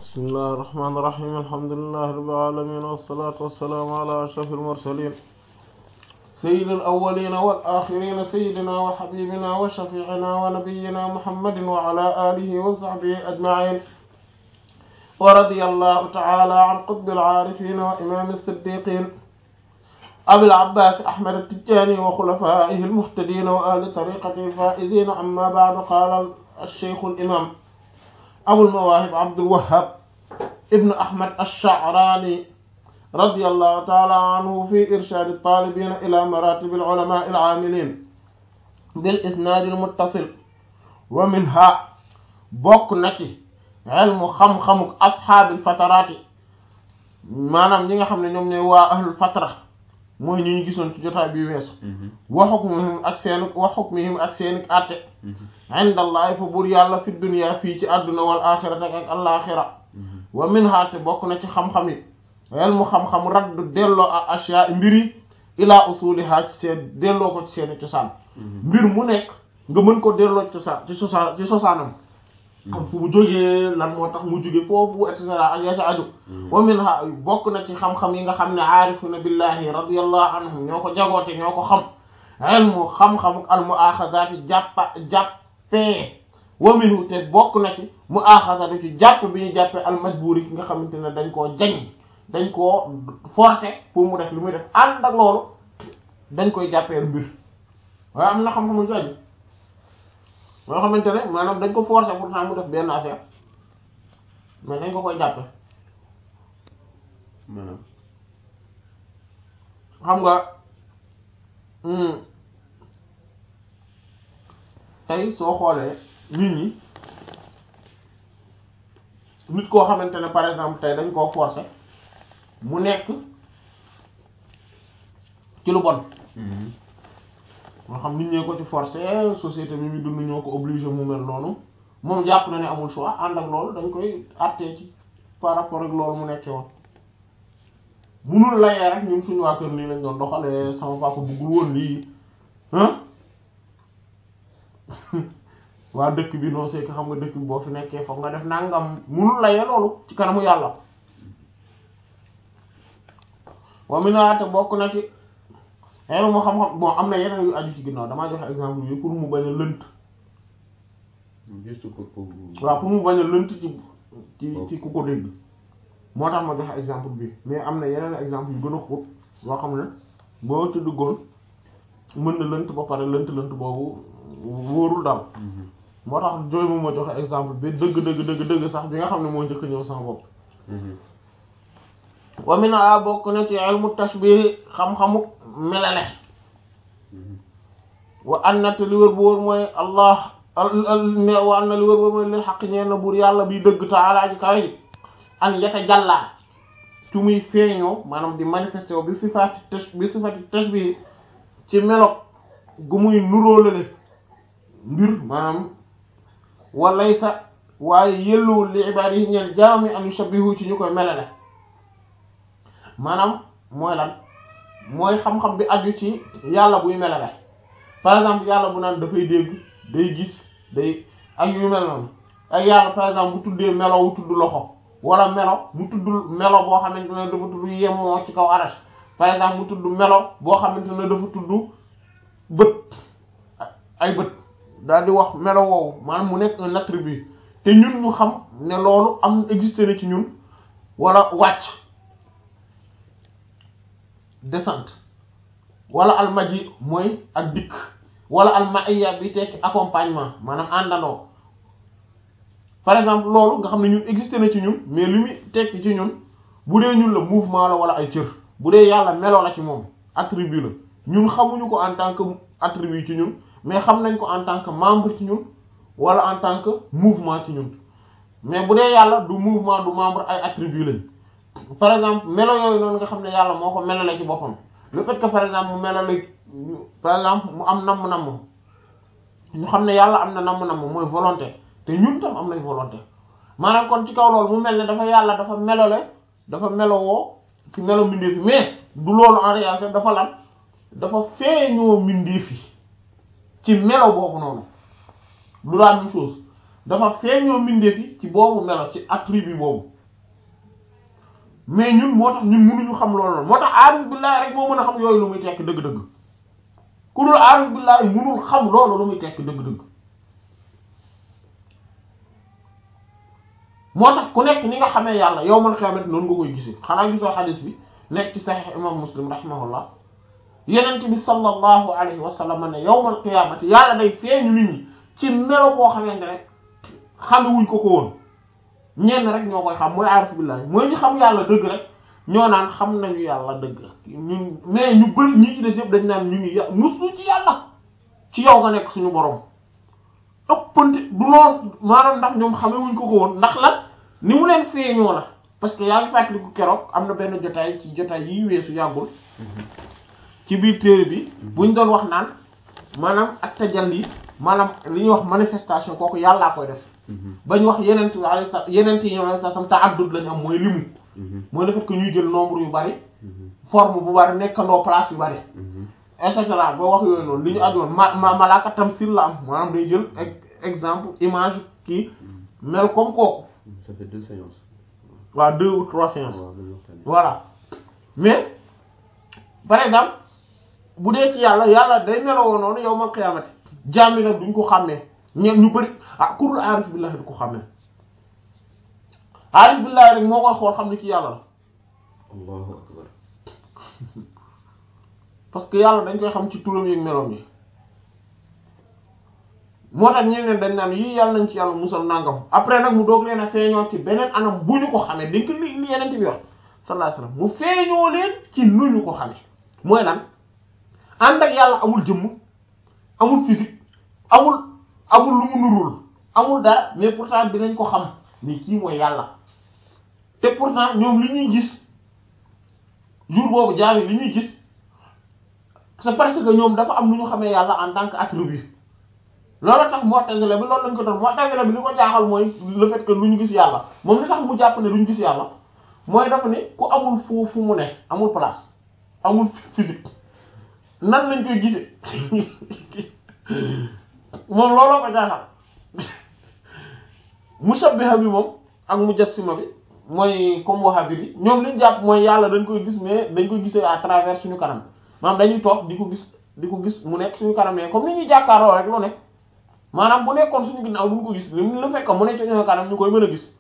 بسم الله الرحمن الرحيم الحمد لله رب العالمين والصلاة والسلام على أشرف المرسلين سيد الأولين والآخرين سيدنا وحبيبنا وشفيعنا ونبينا محمد وعلى آله وصحبه أجمعين ورضي الله تعالى عن قطب العارفين وإمام الصديقين أبي العباس أحمد التجاني وخلفائه المهتدين وأهل طريقة الفائزين أما بعد قال الشيخ الإمام أبو المواهب عبد الوهاب ابن أحمد الشعراني رضي الله تعالى عنه في إرشاد الطالبين إلى مراتب العلماء العاملين بالإسناد المتصل ومنها bokk na ci ilmu xam-xamuk ashaabil fataraati maanaam ñi nga xam ne ñoom ñooy waa ahlul fatra mooy ñi ñu gisoon ci jotaay bi weesu wa hukmihim ak seen wa hukmihim ak seen àtte indallahi fa buur yàlla fi dunya fii ci àdduna wal axirata ak alaaxira wa minha te bokk na ci xam-xam yi ilmu xam-xam raddu delloo ak ashyaa mbir yi ilaa usuliha ci seen delloo ko ci seeni cosaan mbir mu nekk nga mën ko delloo ci cosaan ci cosaan ci cosaanam am fu mu jógee lan moo tax mu jóge foofu et cetera ak yaa ca aju wa minha bokk na ci xam-xam yi nga xam ne aarifuna billahi radiyallahu anhum ñoo ko jagoote ñoo ko xam ilmu xam-xamuk al muaxazaati jàppa jàppee wa minhu te bokk na ci muaxazaatu ci jàpp bi ñu jàppee al majburi ki nga xamante ne dañ koo jañ dañ koo forcer pour mu def li muy def ànd ak loolu dañ koy jàppee mbir waaye am na xam-xamu jooju moo xamante ne maanaam dañ ko forcer pourtant mu def benn affaire mais dañ ko koy jàppe maanaam xam nga tey soo xoolee nit ñi nit koo xamante ne par exemple tey dañ koo forcer mu nekk ci lu bon moo xam nit ñee ko ci forcer société bi muy dund ñoo ko obligé mu mel noonu moom jàpp na ne amul choix ànd ak loolu dañ koy àttee ci par rapport ak loolu mu nekkee woon munul layee rek ñun suñu waa kër nii lañ doon doxalee sama papa bëggul woon lii ah waa dëkk bi non c'est que xam nga dëkk bi boo fi nekkee foog nga def nangam munul layee loolu ci kanamu yàlla wa minaate bokk na ci xeeru moo xam-xam bon am na yeneen yu aju ci ginnaaw damaa joxe exemple yi pour mu bañ a lënt juste pour pour waaw pour mu bañ a lënt ci ci ci ku ko dégg moo tax ma joxe exemple bi mais am na yeneen exemple yu gën a xóot yoo xam ne boo ci duggoon mën na lënt ba pare lënt lënt boobu wóorul daal moo tax jooy moom ma joxe exemple bi dëgg dëgg dëgg dëgg sax bi nga xam ne moo njëkk ñëw sama bopp wa mina bokk na ci ilmu tashbih xam-xamu melale wa anna te li wër bu wër mooy allah ne wa anna li wër bu wër mooy lil xaq ñeen na buur yàlla biy dëgg taalaa ji kawe ji an yata jàllaa ci muy feeñoo maanaam di manifesté wo bi sifaati tash bi sifaati tashbih ci melo gu muy nuróolale mbir maanaam walay sa waaye yëlluwul li ibaad yi ñeen jaami an yushabbihu ci ñu koy melale maanaam mooy lan mooy xam-xam bi aju ci yàlla buy melale par exemple yàlla bu naan dafay dégg day gis day ak yu mel noonu ak yàlla par exemple bu tuddee melo wu tudd loxo wala melo mu tudd melo boo xamante ne dafa tudd yemmoo ci kaw arash par exemple mu tudd melo boo xamante ne dafa tudd bët ay bët daal di wax melo woowu maanaam mu nekk un attribut te ñun ñu xam ne loolu am existé na ci ñun wala wàcc descente wala almaji mooy ak dikk wala almaiya bi tekki accompagnement maanaam àndandoo par exemple loolu nga xam ne ñun existé na ci ñun mais li muy tekki ci ñun bu dee ñun la mouvement la wala ay cër bu dee yàlla melo la ci moom attribut la ñun xamuñu ko en tant que attribut ci ñun mais xam nañ ko en tant que membre ci ñun wala en tant que mouvement ci ñun mais bu dee yàlla du mouvement du membre ay attribut lañ par exemple melo yooyu noonu nga xam ne yàlla moo ko melale ci boppam le fait que par exemple mu melale par exemple mu am namm-namm ñu xam ne yàlla am na namm-namm mooy volonté te ñun tam am nañ volonté maanaam kon ci kaw loolu mu mel ne dafa yàlla dafa melale dafa melowoo ci melo mbindeef yi mais du loolu en réalité dafa lan dafa feeñoo mbindeef yi ci melo boobu noonu du la même chose dafa feeñoo mbindeef yi ci boobu melo ci attribut boobu mais ñun moo tax ñun mënuñu xam loolu noonu moo tax aarif billahi rek moo mën a xam yooyu lu muy tekki dëgg-dëgg ku dul aarif billahi mënul xam loolu lu muy tekki dëgg-dëgg moo tax ku nekk ni nga xamee yàlla yow man xiyaamat noonu nga koy gisee xanaa gisoo xadis bi nekk ci saxiix imam muslim rahimahullah yenent bi sallallahu alayhi wa sallam ne yawmal qiyaamati yàlla day feeñu nit ñi ci melo boo xamante ne xamewuñ ko ko woon ñenn rek ñoo koy xam mooy aarif billahi mooy ñu xam yàlla dëgg rek ñoo naan xam nañu yàlla dëgg ñun mais ñu bëri ñi ci des yëpp dañ naan ñu ngi ya muslu ci yàlla ci yow nga nekk suñu borom ëppante du lool maanaam ndax ñoom xamewuñ ko ko woon ndax la ni mu leen feeñoo la parce que yaa ngi fàttaliku keroog am na benn jotaay ci jotaay yi weesu yàggul ci biir téere bi buñ doon wax naan maanaam ak tajalli maanaam li ñuy wax manifestation kooku yàllaa koy def bañ wax yeneen yi alayhi salaam yeneen yi ñoom alayhi salaam ta'addud lañu am mooy limu mooy le fait que ñuy jël nombre yu bari forme bu bari nekkandoo place yu bari et cetera boo wax yooyu noonu li ñu ajoon ma ma malaaka tamsil la am maanaam day jël exemple image kii mel comme kooku ça fait deux séances. waaw deux ou trois séances waaw loolu waxtaanee. voilà mais par exemple bu dee ci yàlla yàlla day meloo noonu yow mal xiyaamati jaam yi nag duñ ko xàmmee ñeen ñu bëri ah kurul aarif billahi du ko xàmmee aarif billahi rek moo koy xool xam ne ci yàlla la allahu akbar. parce que yàlla dañ koy xam ci turam yi ak meloom yi moo tax ñeneen dañ naan yii yàlla nañ ci yàlla musal nangam après nag mu doog leen a feeñoo ci beneen anam bu ñu ko xamee dañ ko li li yeneen bi wax sallallahu alayhi wasallam mu feeñoo leen ci nu ñu ko xamee mooy lan ànd ak yàlla amul jëmm amul physique amul amul lu mu nurul amul dara mais pourtant dinañ ko xam ni kii mooy yàlla te pourtant ñoom li ñuy gis jour boobu jaami li ñuy gis c'est parce que ñoom dafa am lu ñu xamee yàlla en tant que attribut loolu tax Mu'tazila bi loolu lañ ko doon Mu'tazila bi li ko jaaxal mooy le fait que lu ñu gis yàlla moom li tax mu jàpp ne duñ gis yàlla mooy dafa ne ku amul fu fu mu ne amul place amul physique nan lañ koy gisee moom looloo ko jaaxal mushabbiha bi moom ak mujassima bi mooy comme wahhabi bi ñoom liñ jàpp mooy yàlla dañ koy gis mais dañ koy gisee à travers suñu kanam maanaam dañuy toog di ko gis di ko gis mu nekk suñu kanam mais comme ni ñuy jàkkaarloo rek lu nekk maanaam bu nekkoon suñu ginnaaw duñ ko gis li lu fekk mu nekk suñu kanam ñu koy mën a gis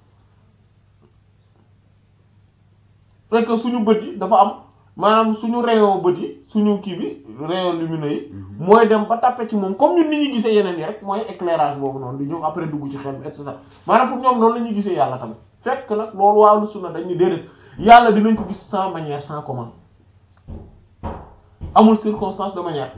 fekk suñu bët yi dafa am maanaam suñu rayon bët yi suñu kii bi rayon lumineux yi mooy dem ba tàppe ci moom comme ñun ni ñuy gisee yeneen yi rek mooy éclairage boobu noonu di ñëw après dugg ci xel bi et cetera maanaam pour ñoom noonu la ñuy gisee yàlla tamit fekk nag loolu waaw lu sunna dañ ni déedéet yàlla dinañ ko gis sans manière sans comment amul circonstance de manière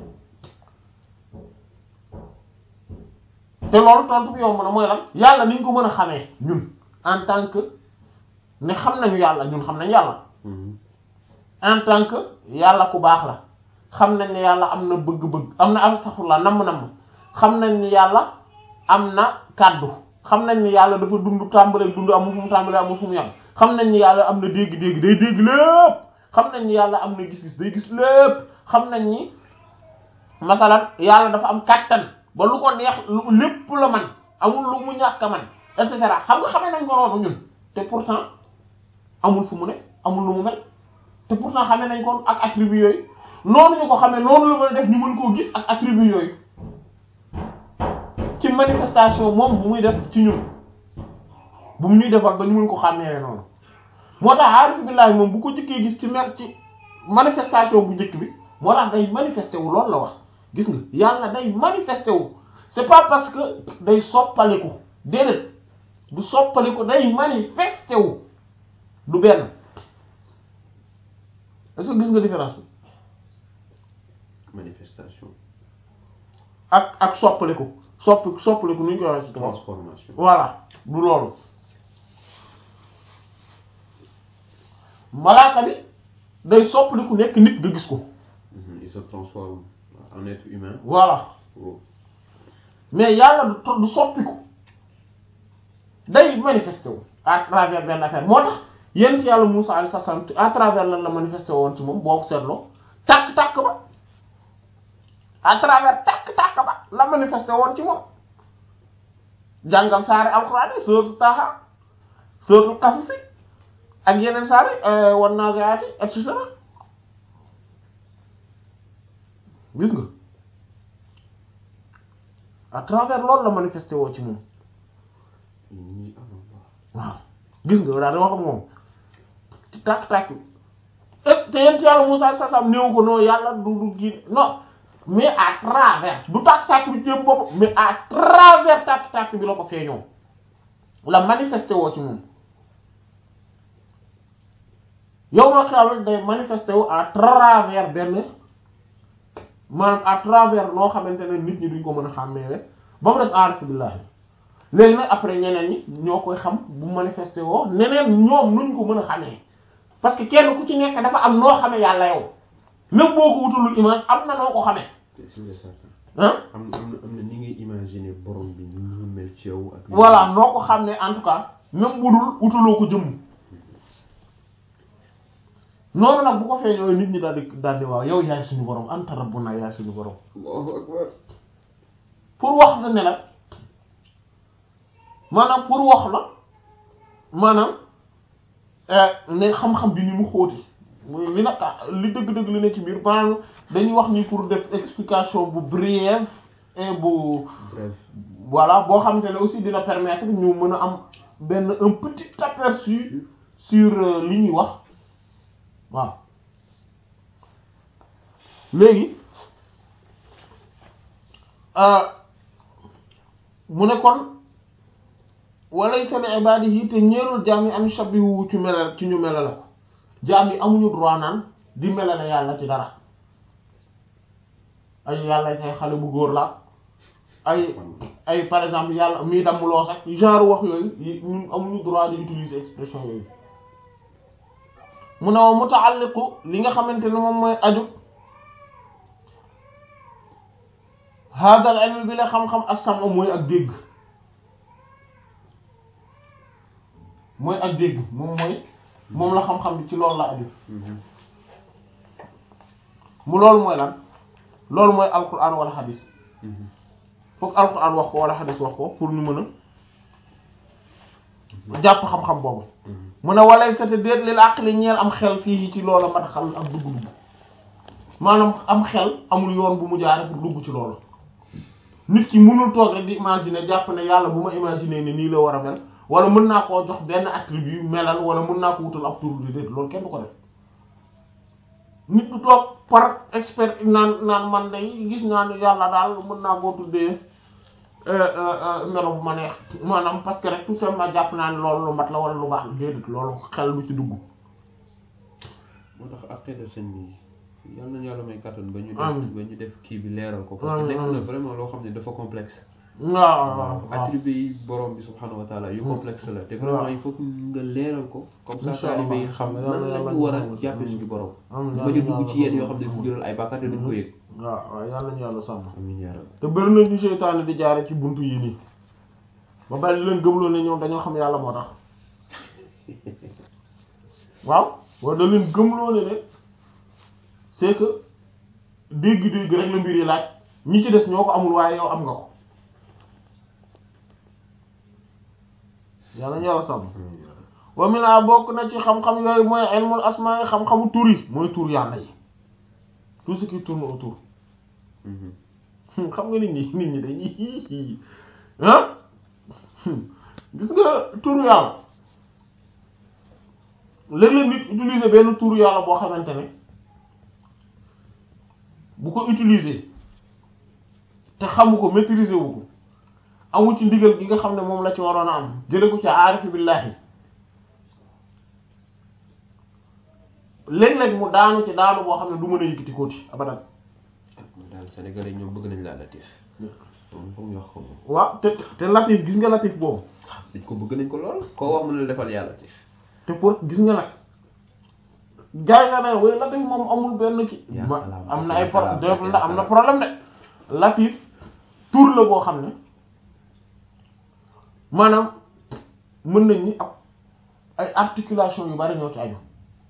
te loolu tontu bi yomb na mooy lan yàlla niñ ko mën a xamee ñun en tant que ne xam nañu yàlla ñun xam nañ yàlla en tant que yàlla ku baax la xam nañ ne yàlla am na bëgg-bëgg am na am saxula namm-namm xam nañ ni yàlla am na kàddu xam nañ ni yàlla dafa dund tàmbalee dund amul fu mu tàmbalee amul fu mu yam xam nañ ni yàlla am na dégg-dégg day dégg lépp xam nañ ni yàlla am na gis-gis day gis lépp xam nañ ni masalan yàlla dafa am kàttan ba lu ko neex lu lépp la man amul lu mu ñàkk a man et cetera xam nga xamee nañ ko noonu ñun te pourtant amul fu mu ne amul lu mu mel te pourtant xamee nañ ko ak attribut yooyu noonu ñu ko xamee noonu la mën a def ñu mën koo gis ak attribut yooyu ci manifestation moom bu muy def ci ñun bu mu ñuy defal ba ñu mën ko xàmmee noonu moo tax aarif billahi moom bu ko jëkkee gis ci mer ci manifestation bu njëkk bi moo tax day manifesté wu loolu la wax gis nga yàlla day manifesté wu c'est pas parce que day soppaliku déedéet du soppaliku day manifesté wu du benn est-ce que gis nga différence bi manifestation ak ak soppaliku soppi soppaliku nu ñu koy waxee ci tubaab transformation voilà du loolu malaaka bi day soppaliku nekk nit nga gis ko Mhm, il se transforme en être humain voilà oh. mais yàlla du to- du soppiku day manifesté wu à travers benn affaire moo tax yent yàlla Musaa alayhi salaam à travers lan la manifesté woon ci moom boo ko seetloo tàkk-tàkk ba à travers tàkk-tàkk ba la manifesté woon ci moom jàngal saari alxuraan yi sóotu Taaha sóotu Qasas ak yeneen saari wan naziaati et cetera gis nga à travers loolu la manifesté woo ci moom ñii avant waaw. waaw gis nga daal di wax ak moom ci tàkk-tàkk bi et te yent yàlla Musaa sa sam néew ko non yàlla du du kii non mais à travers du tàkk-tàkk bi ci yëpp bopp mais à travers tàkk-tàkk bi la ko feeñoo la manifesté woo ci moom yow ma xam day manifesté wu à travers benn maanaam à travers loo xamante ne nit ñi duñ ko mën a xàmmeewe ba mu des aarif billahi léegi nag après ñeneen ñi ñoo koy xam bu manifesté woo neneen ñoom nuñ ko mën a xamee parce que kenn ku ci nekk dafa am noo xamee yàlla yow même boo ko wutalul image am na noo ko xamee c'est sûr et certain. ah am na am na am na ni ngay imaginer borom bi ni mu mel ci yow ak. voilà noo ko xam ne en tout cas même bu dul wutaloo ko jëmm noonu nag bu ko feeñoo nit ñi daal di daal di waaw yow yaay suñu borom anta rabbuna yaay suñu borom Allahu akbar. pour wax la ne la maanaam pour wax la maanaam ne xam-xam bi ni mu xóoti li nag li dëgg-dëgg li ne ci biir maanaam dañuy wax ni pour def explication bu brève et bu bref. voilà boo xamante ne aussi dina permettre ñu mën a am benn un petit aperçu sur euh, li ñuy wax waaw léegi euh, mu ne kon walaysa li ibadihi te ñeelul jaam yi an shabihu ci melal ci ñu melale ko jaam yi amuñu droit naan di melale yàlla ci dara ay yàlla say xale bu góor la ay ay par exemple yàlla mii damm loo sax genre wax yooyu yi- ñun amuñu droit di utiliser expression yooyu mu ne wa muta'alliqu li nga xamante ne moom mooy aju hadal ilmi bi la xam-xam as-sam'u mooy ak dégg mooy ak dégg moom mooy moom la xam-xam bi ci loolu la aju Mhm. mu loolu mooy lan loolu mooy alquran wala hadis Mhm. foog alquran wax ko wala hadis wax ko pour ñu mën a jàpp xam-xam boobu Mhm. mu ne walay sa te déet lil aqli ñeel am xel fii ci loola mat xam ak dugg-dugg maanaam am xel amul yoon bu mu jaare pour dugg ci loolu nit ki mënul toog rek di imaginer jàpp ne yàlla bu ma imaginer ne nii la war a mel wala mën naa koo jox benn attribut melal wala mën naa ko wutal ab tur di déet loolu kenn du ko def nit du toog par expert naan naan man day gis naa ne yàlla daal mën naa koo tuddee melo bu ma neex maanaam parce que rek tout simplement jàpp naa ne loolu lu mat la wala lu baax la déedéet loolu xel du ci dugg moo tax après def seen bi yal nañu yàlla may kàttan ba ñu Amiin. def ba ñu def kii bi leeral ko parce que Amiin, nekk na amiin. vraiment loo xam ne dafa complexe waaw waaw waaw attribut yi borom bi subhanahu wa taala yu Hmm. complexe la te vraiment waaw. il faut que nga leeral ko comme ça Incha taalibe yi Allah. xam Yàlla nan la yàlla ñu war a ñu jàppe amiin. suñu borom amiin ba ñu yàlla dugg ci yàlla yenn yoo xam ne amiin. du jural ay bàkkaar te duñ ko yëg waaw waaw yàlla ñu yàlla sàmm amiin yaa rabbi te bëri na ñu seytaane di jaare ci buntu yi nii ba bari di leen gëmloo ne ñoom dañoo xam yàlla moo tax waaw wala da leen gëmloo ne ne c'est que dégg-dégg rek la mbir yi laaj ñi ci des ñoo ko amul waaye yow am nga ko yàlla ñu yàlla sàmm amiin yaa rabbi wa mina bokk na ci xam-xam yooyu mooy ilmul asmaa yi xam-xamu tur yi mooy tur yàlla yi tout ce qui tourne autour Mhm. xam nga nit ñi nit ñi dañuy ah gis nga turu yàlla léeg-léeg nit utiliser benn turu yàlla boo xamante ne bu ko utiliser te xamu ko maîtriser wu ko amu ci ndigal gi nga xam ne moom la ci waroon a am jële ko ci aarifi billahi léeg-léeg mu daanu ci daanu boo xam ne du mën a yëkkati kooti abadan man daal sénégalais yi ñoom bëgg nañ laa latif moom foog ñu wax ko moom waaw te te latif gis nga latif boobu dañ ko bëgg nañ ko lool koo wax mën na defal yaa latif te pour gis nga nag gars yi nga ne way latif moom amul benn ki yaa ma- salaam, am na yaa ay pro- salaam, de- yaa am na salaam. problème de latif tur la boo xam ne maanaam mën nañ ni ab ay articulation yu bari ñoo ci aju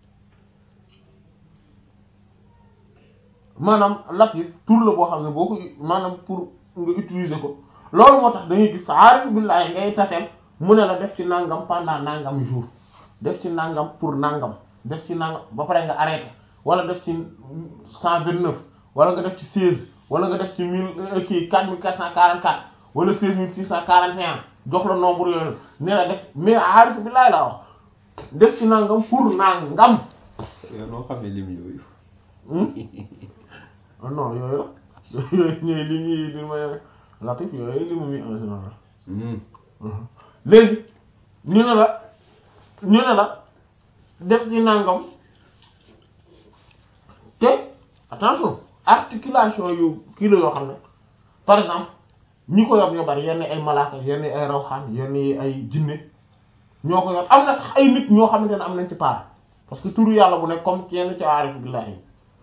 maanaam latif tur la boo xam ne boo ko maanaam pour nga utiliser ko loolu moo tax da ngay gis aarif billahi ngay taseel mu ne la def ci nangam pendant nangam jour def ci nangam pour nangam def ci nangam ba pare nga arrêté wala def ci cent vingt neuf wala nga def ci seize wala nga def ci mille kii quatre mille quatre cent quarante quatre wala seize mille six cent quarante et un jox la nombre yooyu ne la def mais aarif bi laay laa wax def ci nangam pour nangam. yow noo xamee lim yooyu. ah non yooyu la yooyu ñooy lim yi di may latif yooyu limu mi en général. léegi ñu ne la ñu ne la def ci nangam te attention articulation yu kii la yoo xam ne par exemple ñi ko yor ñoo bari yenn ay malaaka yenn ay rawxaan yenn ay jinne ñoo ko yor am na sax ay nit ñoo xamante ne am nañ ci part parce que turu yàlla bu nekk comme yenn ci aarif billahi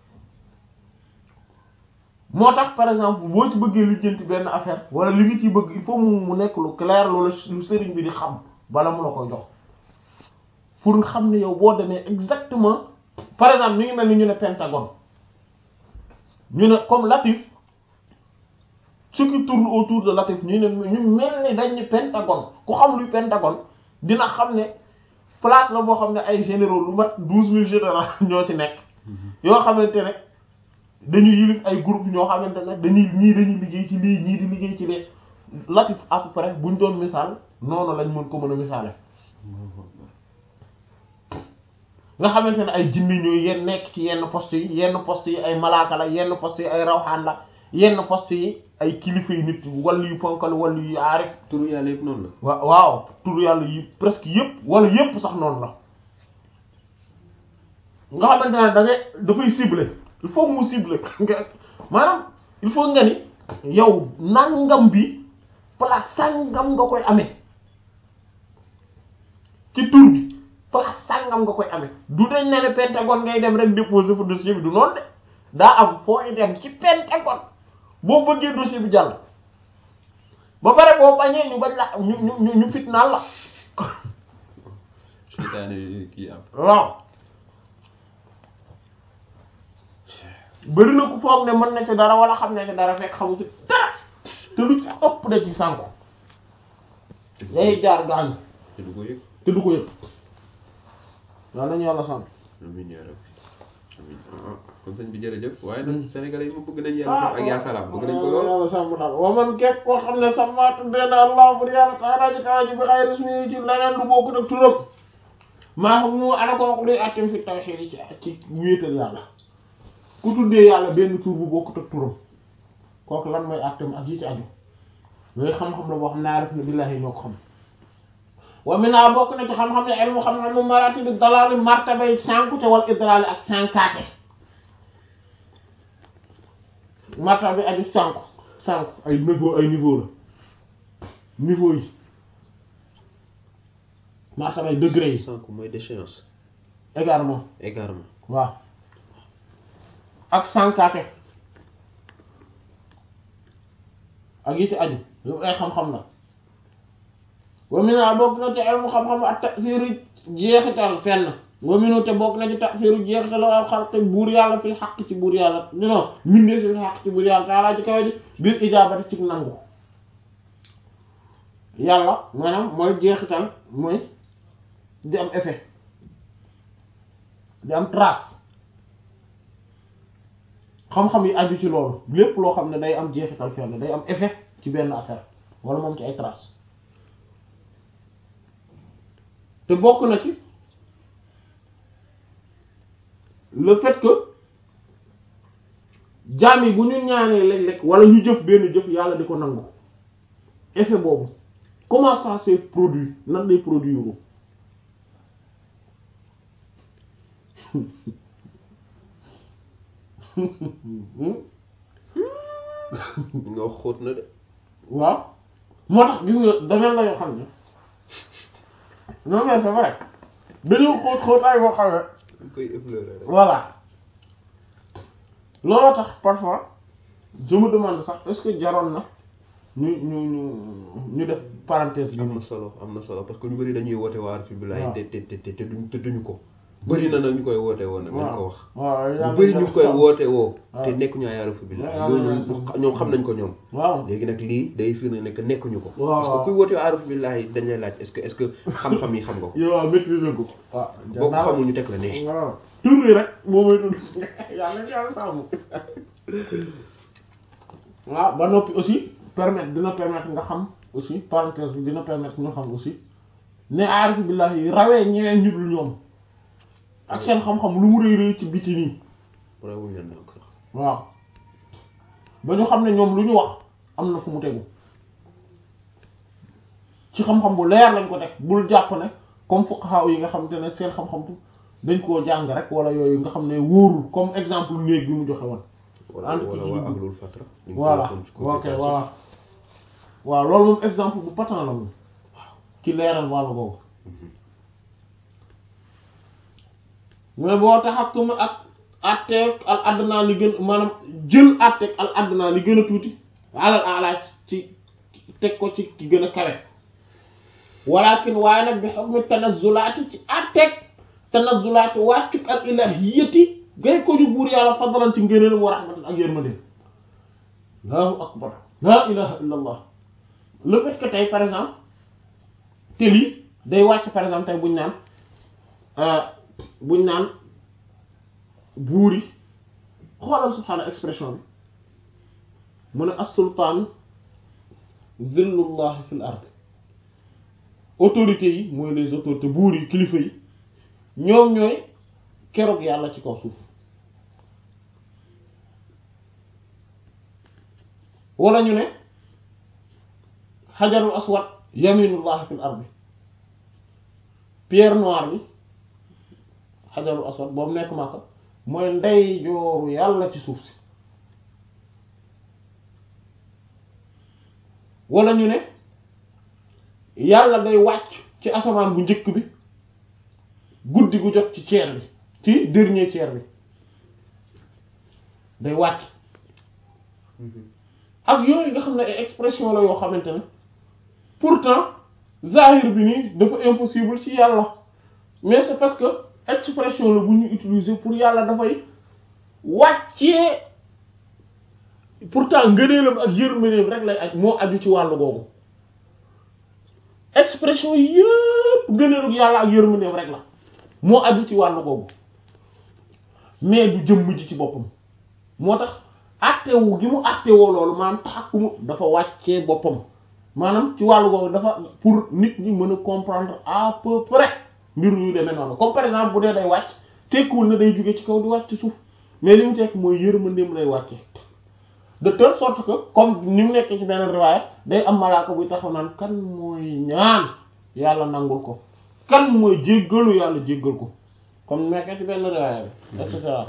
moo tax par exemple boo ci bëggee lijjanti benn affaire wala li nga ciy bëgg il faut mu mu nekk lu clair loolu lu sëriñ bi di xam bala mu la koy jox pour nga xam ne yow boo demee exactement par exemple mi ngi mel ni ñu ne pentagone ñu ne comme Latif ce qui tourne autour de Latif ñu ne ñu mel ni dañ ne pentagone ku xam luy pentagone dina xam ne place la boo xam ne ay généraux lu mat douze mille généraux ñoo ci nekk yoo xamante ne dañuy yilif ay groupe ñoo xamante ne dañuy ñii dañuy liggéey ci lii ñii di liggéey ci lee Latif à peu près buñ doon misaal noonu lañ mën ko mën a misaale nga xamante ne ay jinni ñooy yenn nekk ci yenn poste yi yenn poste yi ay malaaka la yenn poste yi ay rawxaan la yenn poste yi ay kilifa yu nit wala yu ponkal wala yu aarif turu yàlla yëpp noonu la. wa waaw tur yàlla yi presque yëpp wala yëpp sax noonu la nga xamante ne da ngay dafay cibler il faut mu cibler nga maanaam il faut nga ni yow nangam bi place sangam nga koy amee ci tur bi place sangam nga koy amee du dañ ne ne pentagone ngay dem rek déposer fa dossier bi du noonu de daa am fooy dem ci pentagone boo bëggee dossier bi jàll ba pare boo bañee ñu bañ la ñu ñu ñu fitnaal la seytaane kii am. waaw bëri na ku foog ne mën na ci dara wala xam ne ci dara fekk xamu ci dara te lu ci ëpp da ci sànku day jaar gaañu te du ko yëg. te du ko yëg waaw nañu yàlla sant amiin yaa rabbi amiin ah kon sëñ bi jërëjëf waaye nag sénégalais yi mu bëgg nañ yàlla ak yaa salaam bëgg nañ ko lool. yàlla sàmm daal wa man képp koo xam ne sama tuddee na allah bur yàlla taala ji kawa ji bi xay rismi ci leneen lu bokkut ak turam maa xam mu ana kooku luy attim fi tawhid ci ci wéetal yàlla ku tuddee yàlla benn tur bu bokkut ak turam kooku lan mooy attim ak yi ci aju yooyu xam-xam la boo xam ne aarif na billahi ñoo ko xam wa mina bokk na ci xam-xam ne ilmu xam-xam mu marati bi dalali martabay sànkute wal idraali ak sànkaate martaba bi aju sànku sànku ay niveau ay niveau la niveau yi martaba ay degré yi sànq mooy déchéance également égarement waaw ak sànkaate ak yi ci aju yëpp ay xam-xam la wa mina bokk na ci ilmu xam-xam ak tasiru jeexital fenn wa minu te bokk na ci tasiru jeexital al xalqi buur yàlla fil xaq ci buur yàlla non mindee fil xaq ci buur yàlla taalaa ci kawe ji biir ijaabati ci nangu yàlla maanaam mooy jeexital mooy di am effet di am trace xam-xam yi aju ci loolu lépp loo xam ne day am jeexital fenn day am effet ci benn affaire wala moom ci ay trace te bokk na ci le fait que jaam yi bu ñu ñaanee léeg-léeg wala ñu jëf benn jëf yàlla di ko nangu effet boobu comment ça se produit nan lay produire nga wax xóot na de waaw moo tax gis nga domaine la yoo xam ne non mais c'est vrai dañoo xóot xóotaay boo xam ne dañ koy effleurer rek voilà looloo tax parfois je me demande sax est-ce que jaroon na ñu ñu ñu ñu def parenthèse bi am na nii solo am na solo parce que ñu bari dañuy woote waar fi bilaay waaw. te te te te te duñ te duñu ko bëri na nag ñu koy woote woo nag dañ ko wax waaw ñu bëri ñu ngi koy woote woo waaw. te nekkuñu ay aarifu billah waaw, loolu waaw. ñoom xam nañ ko ñoom waaw léegi nag lii day firnde ne que nekkuñu ko waaw, parce waaw. que kuy woote aarifu billah yi dañ lay laaj est-ce que est-ce que xam-xam yi xam nga ko yow waaw maîtriser ko waaw boo ko xamul ñu teg la ne waaw tur yi rek moo may tudd yàlla yàlla sàmm waaw ba noppi aussi permettre dina permettre nga xam aussi parenthèse bi dina permettre ñu xam aussi ne aarifu billahi yi rawee ñeneen ñu dul ñoom ak seen xam-xam lu mu rëy rëy ci biti nii rawuñ leen nag sax waaw ba ñu xam ne ñoom lu ñu wax am na fu mu tegu ci xam-xam bu leer lañ ko teg bul jàpp ne comme fuqaha yi nga xam te ne seen xam-xam dañ koo jàng rek wala yooyu nga xam ne wóorul comme exemple néeg bi mu joxe woon wala Ànd wala ci waa dugg. ahlul fatra ñu ngi ko voilà waxoon ci ok communication. voilà waaw loolu moom exemple bu patent la moom ci leeral wàllu boobu mais boo taxakum ak atteeg al adna li gën maanaam jël atteeg al adna li gën a tuuti alal alaaj ci teg ko ci ki gën a kawe walakin waaye nag bi hukmi tanazzulaati ci atteeg tanazzulaati wàccuk al ilahiyati gay ko ju buur yàlla fadlan ci ngëneelam wa rahmatan ak yërmande allahu akbar la ilaha illa allah le fait que tey par exemple te lii day wàcc par exemple tey buñ naan euh, buñ naan buur yi xoolal subhaana expression bi mu ne as-sultaan zillullahi fil ard autorités yi mooy les autorités buur yi kilifa yi ñoom ñooy keroog yàlla ci kaw suuf wala ñu ne xajarul aswad yaminullahi fil ardi pierre noire bi xajarul aswad boobu nekk Makka mooy ndey jooru yàlla ci suuf si wala ñu ne yàlla day wàcc ci asamaan bu njëkk bi guddi gu jot ci ceer bi ci dernier ceer bi day wàcc ak yooyu nga xam ne ay expression la yoo xamante ne pourtant zahir bi nii dafa impossible ci yàlla mais c'est parce que expression la bu ñu utiliser pour yàlla dafay wàccee pourtant ngëneelam ak yërmandeem rek lay aj moo aju ci wàllu googu expression yëpp ngëneelu yàlla ak yërmandeem rek la moo aju ci wàllu googu mais du jëmm ji ci boppam moo tax attewu gi mu attewoo loolu maanaam taxakkumu dafa wàccee boppam maanaam ci wàllu googu dafa pour nit ñi mën a comprendre à peu près mbir yu demee noonu comme par exemple bu dee day wàcc tekkiwul na day jóge ci kaw di wàcc ci suuf mais li mu tekk mooy yërmandeem lay wàcce de telle sorte que comme ni mu nekkee ci beneen riwaaya day am malaaka buy taxaw naan kan mooy ñaan yàlla nangul ko kan mooy jéggalu yàlla jéggal ko comme ni nekkee ci benn riwaaya bi et cetera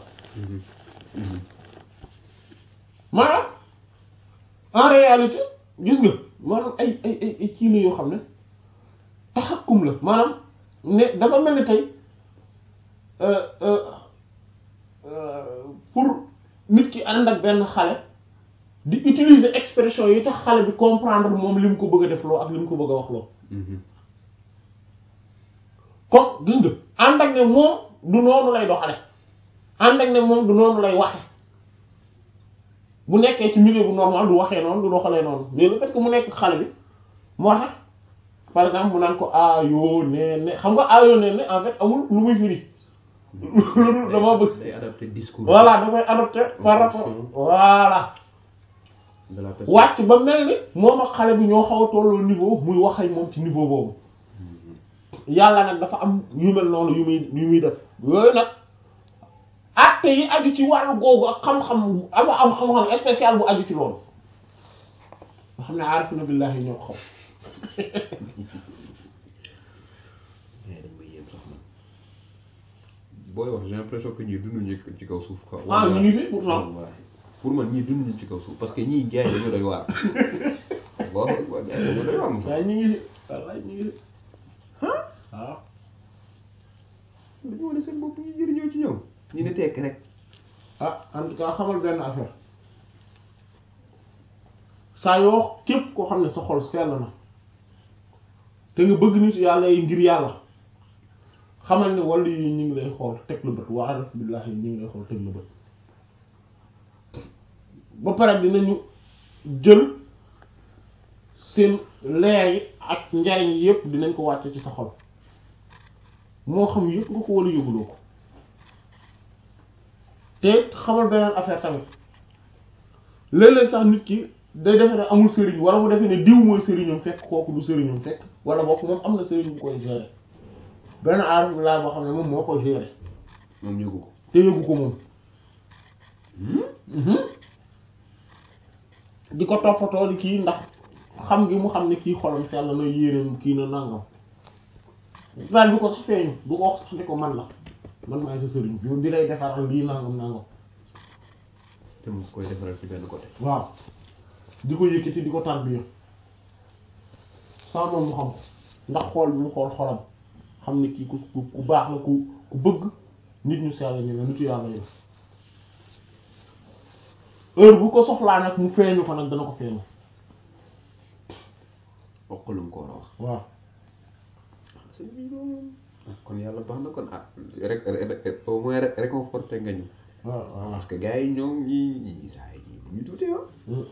maanaam en réalité gis nga maanaam ay ay ay ay kii la yoo xam ne taxakkum la maanaam ne dafa mel ni tey euh, euh, euh, pour nit ki ànd ak benn xale di utiliser expression yi tax xale bi comprendre moom li mu ko bëgg a def loo ak li mu ko bëgg a wax loo comme gis nga ànd ak ne moom du noonu lay doxale ànd ak ne moom du noonu lay waxe bu nekkee ci milieu bu normal du waxee noonu du doxalee noonu mais le fait que mu nekk xale bi moo tax par exemple mu naan ko aayoo nee ne xam nga aayoo nee ne en fait amul lu muy firi loolu dama bëgg day adapté discours voilà da koy adopté par rapport voilà de la personne wàcc ba mel ni moom ak xale bi ñoo xaw a tolloo niveau muy wax ak moom ci niveau boobu yàlla nag dafa am yu mel noonu yu muy yu muy def yooyu nag acte yi aju ci wàllu googu ak xam-xam ama am xam-xam spécial bu aju ci loolu nga xam ne aarifuna billahi ñoo ko xam mais dañ may yéem sax man booy wax j'ai l'impression que ñii dunduñu ci kaw suuf quoi. ah ñu ngi fi pourtant Wallaahi. pour man ñii dunduñu ci kaw suuf parce que ñii gars yi dañoo doy waar. boo boo gars yi dañoo doy waar moom. waaye ñu ngi fi wallaay ñu ngi fi waaw dañoo wane seen bopp ñu jëriñoo ci ñoom. ñu ne tekk rek. ah en tout cas xamal benn affaire saa yoo képp koo xam ne sa xol sell na te nga bëgg nit yàlla yi ngir yàlla xamal ni wàllu yi ñu ngi lay xool teg la bët wa araf billahi ñu ngi lay xool teg la bët ba pare dinañu jël seen leer yi ak njariñ yi yépp dinañ ko wàcce ci sa xol moo xam yëpp nga ko wala yëguloo ko te xamal beneen affaire tamit léeg-léeg sax nit ki day defe ne amul sëriñ wala mu defe ne diw mooy sëriñam fekk kooku du sëriñam fekk wala bokk moom am na sëriñ bu koy gérer benn aarif bi laa boo xam ne moom moo koy gérer moom yëgu ko te yëgu ko moom di ko toppatoo di kii ndax xam gi mu xam ne kii xolam sell na yéeneem kii na nangam daal du ko sax feeñu du ko wax sax ne ko man la man maay sa sëriñ bi di lay defaral lii nangam nangam te mu koy defaral ci benn côté waaw di ko yëkkati di ko tarbiya sans moom mu xam ko ndax xool bi mu xool xolam xam ne kii ku ku ku baax la ku ku bëgg nit ñu sell ñu ne nitu yàlla yi heure bu ko soxlaa nag mu feeñu ko nag dana ko feeñu wax ko lu mu ko war a wax waaw kon yàlla baax na kon ah rek rek au moins rek réconforté nga ñu waaw waaw parce que gars yi ñoom ñii ñii saa yi ñu tuuti yow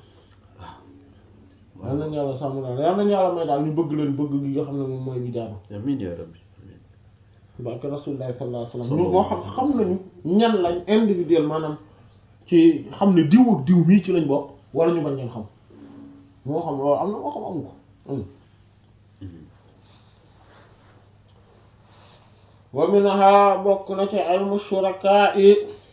yal nañu yàlla sàmm daal yal nañu yàlla may daal ñu bëgg leen bëgg gi nga xam ne moom mooy bi jaadu amiin yaa rabbi amiin barke rasulullah sallallahu alayhi wasallam ñu moo xam xam nañu ñan lañ individuel maanaam ci xam ne diw ak diw mii ci lañ bokk wala ñu bañ leen xam moo xam loolu am na moo xam amu ko wa minha bokk na ci ilmu shuraka yi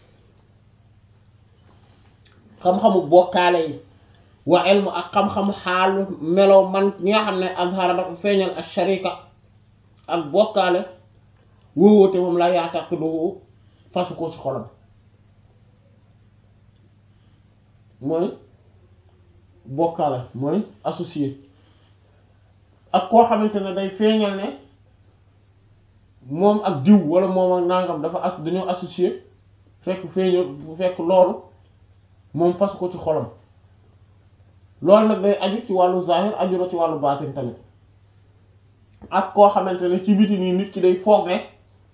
xam-xamu bokkaale yi wa ilmu ak xam-xamu xaalu melow man ñi nga xam ne azhara dafa feeñal ak sharika ak bokkaale wóowóote moom la yaataqidu fasu ko ci xolam mooy bokkaale mooy associé ak koo xamante ne day feeñal ne moom ak diw wala moom ak nangam dafa as dañoo associé fekk feeñal bu fekk loolu moom fasu ko ci xolam loolu nag day aju ci wàllu zahir aju na ci wàllu baatin tamit ak koo xamante ne ci biti nii nit ki day foog ne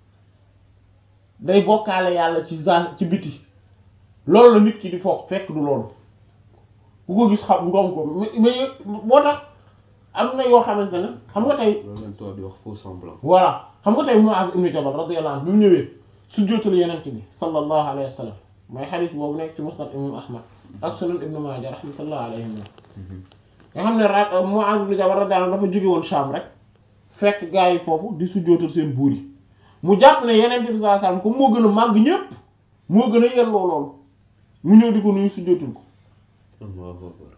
day bokkaale yàlla ci zahir ci biti loolu la nit ki di foog fekk du loolu ku ko gis xam ngoom ko mais mais boo tax am na yoo xamante ne xam nga tey loolu lañ toog di wax faux semblant voilà xam nga tey Muaz ibn Jabal radiyallahu anhu bi mu ñëwee sujjóotal yenent bi sallallahu alayhi wa sallam mooy xadiis boobu nekk ci musnad imam ahmad ak sunan ibnu maaja rahmatullah alayhim nga xam ne ra Muaz ibn Jabal radiyallahu anhu dafa jóge woon Sham rek fekk gaa yi foofu di sujjóotal seen buur yi mu jàpp ne yenent bi sallallahu alayhi wa sallam comme moo gën a màgg ñépp moo gën a yelloo loolu mu ñëw di ko nuyu sujjóotal ko Allahu akbar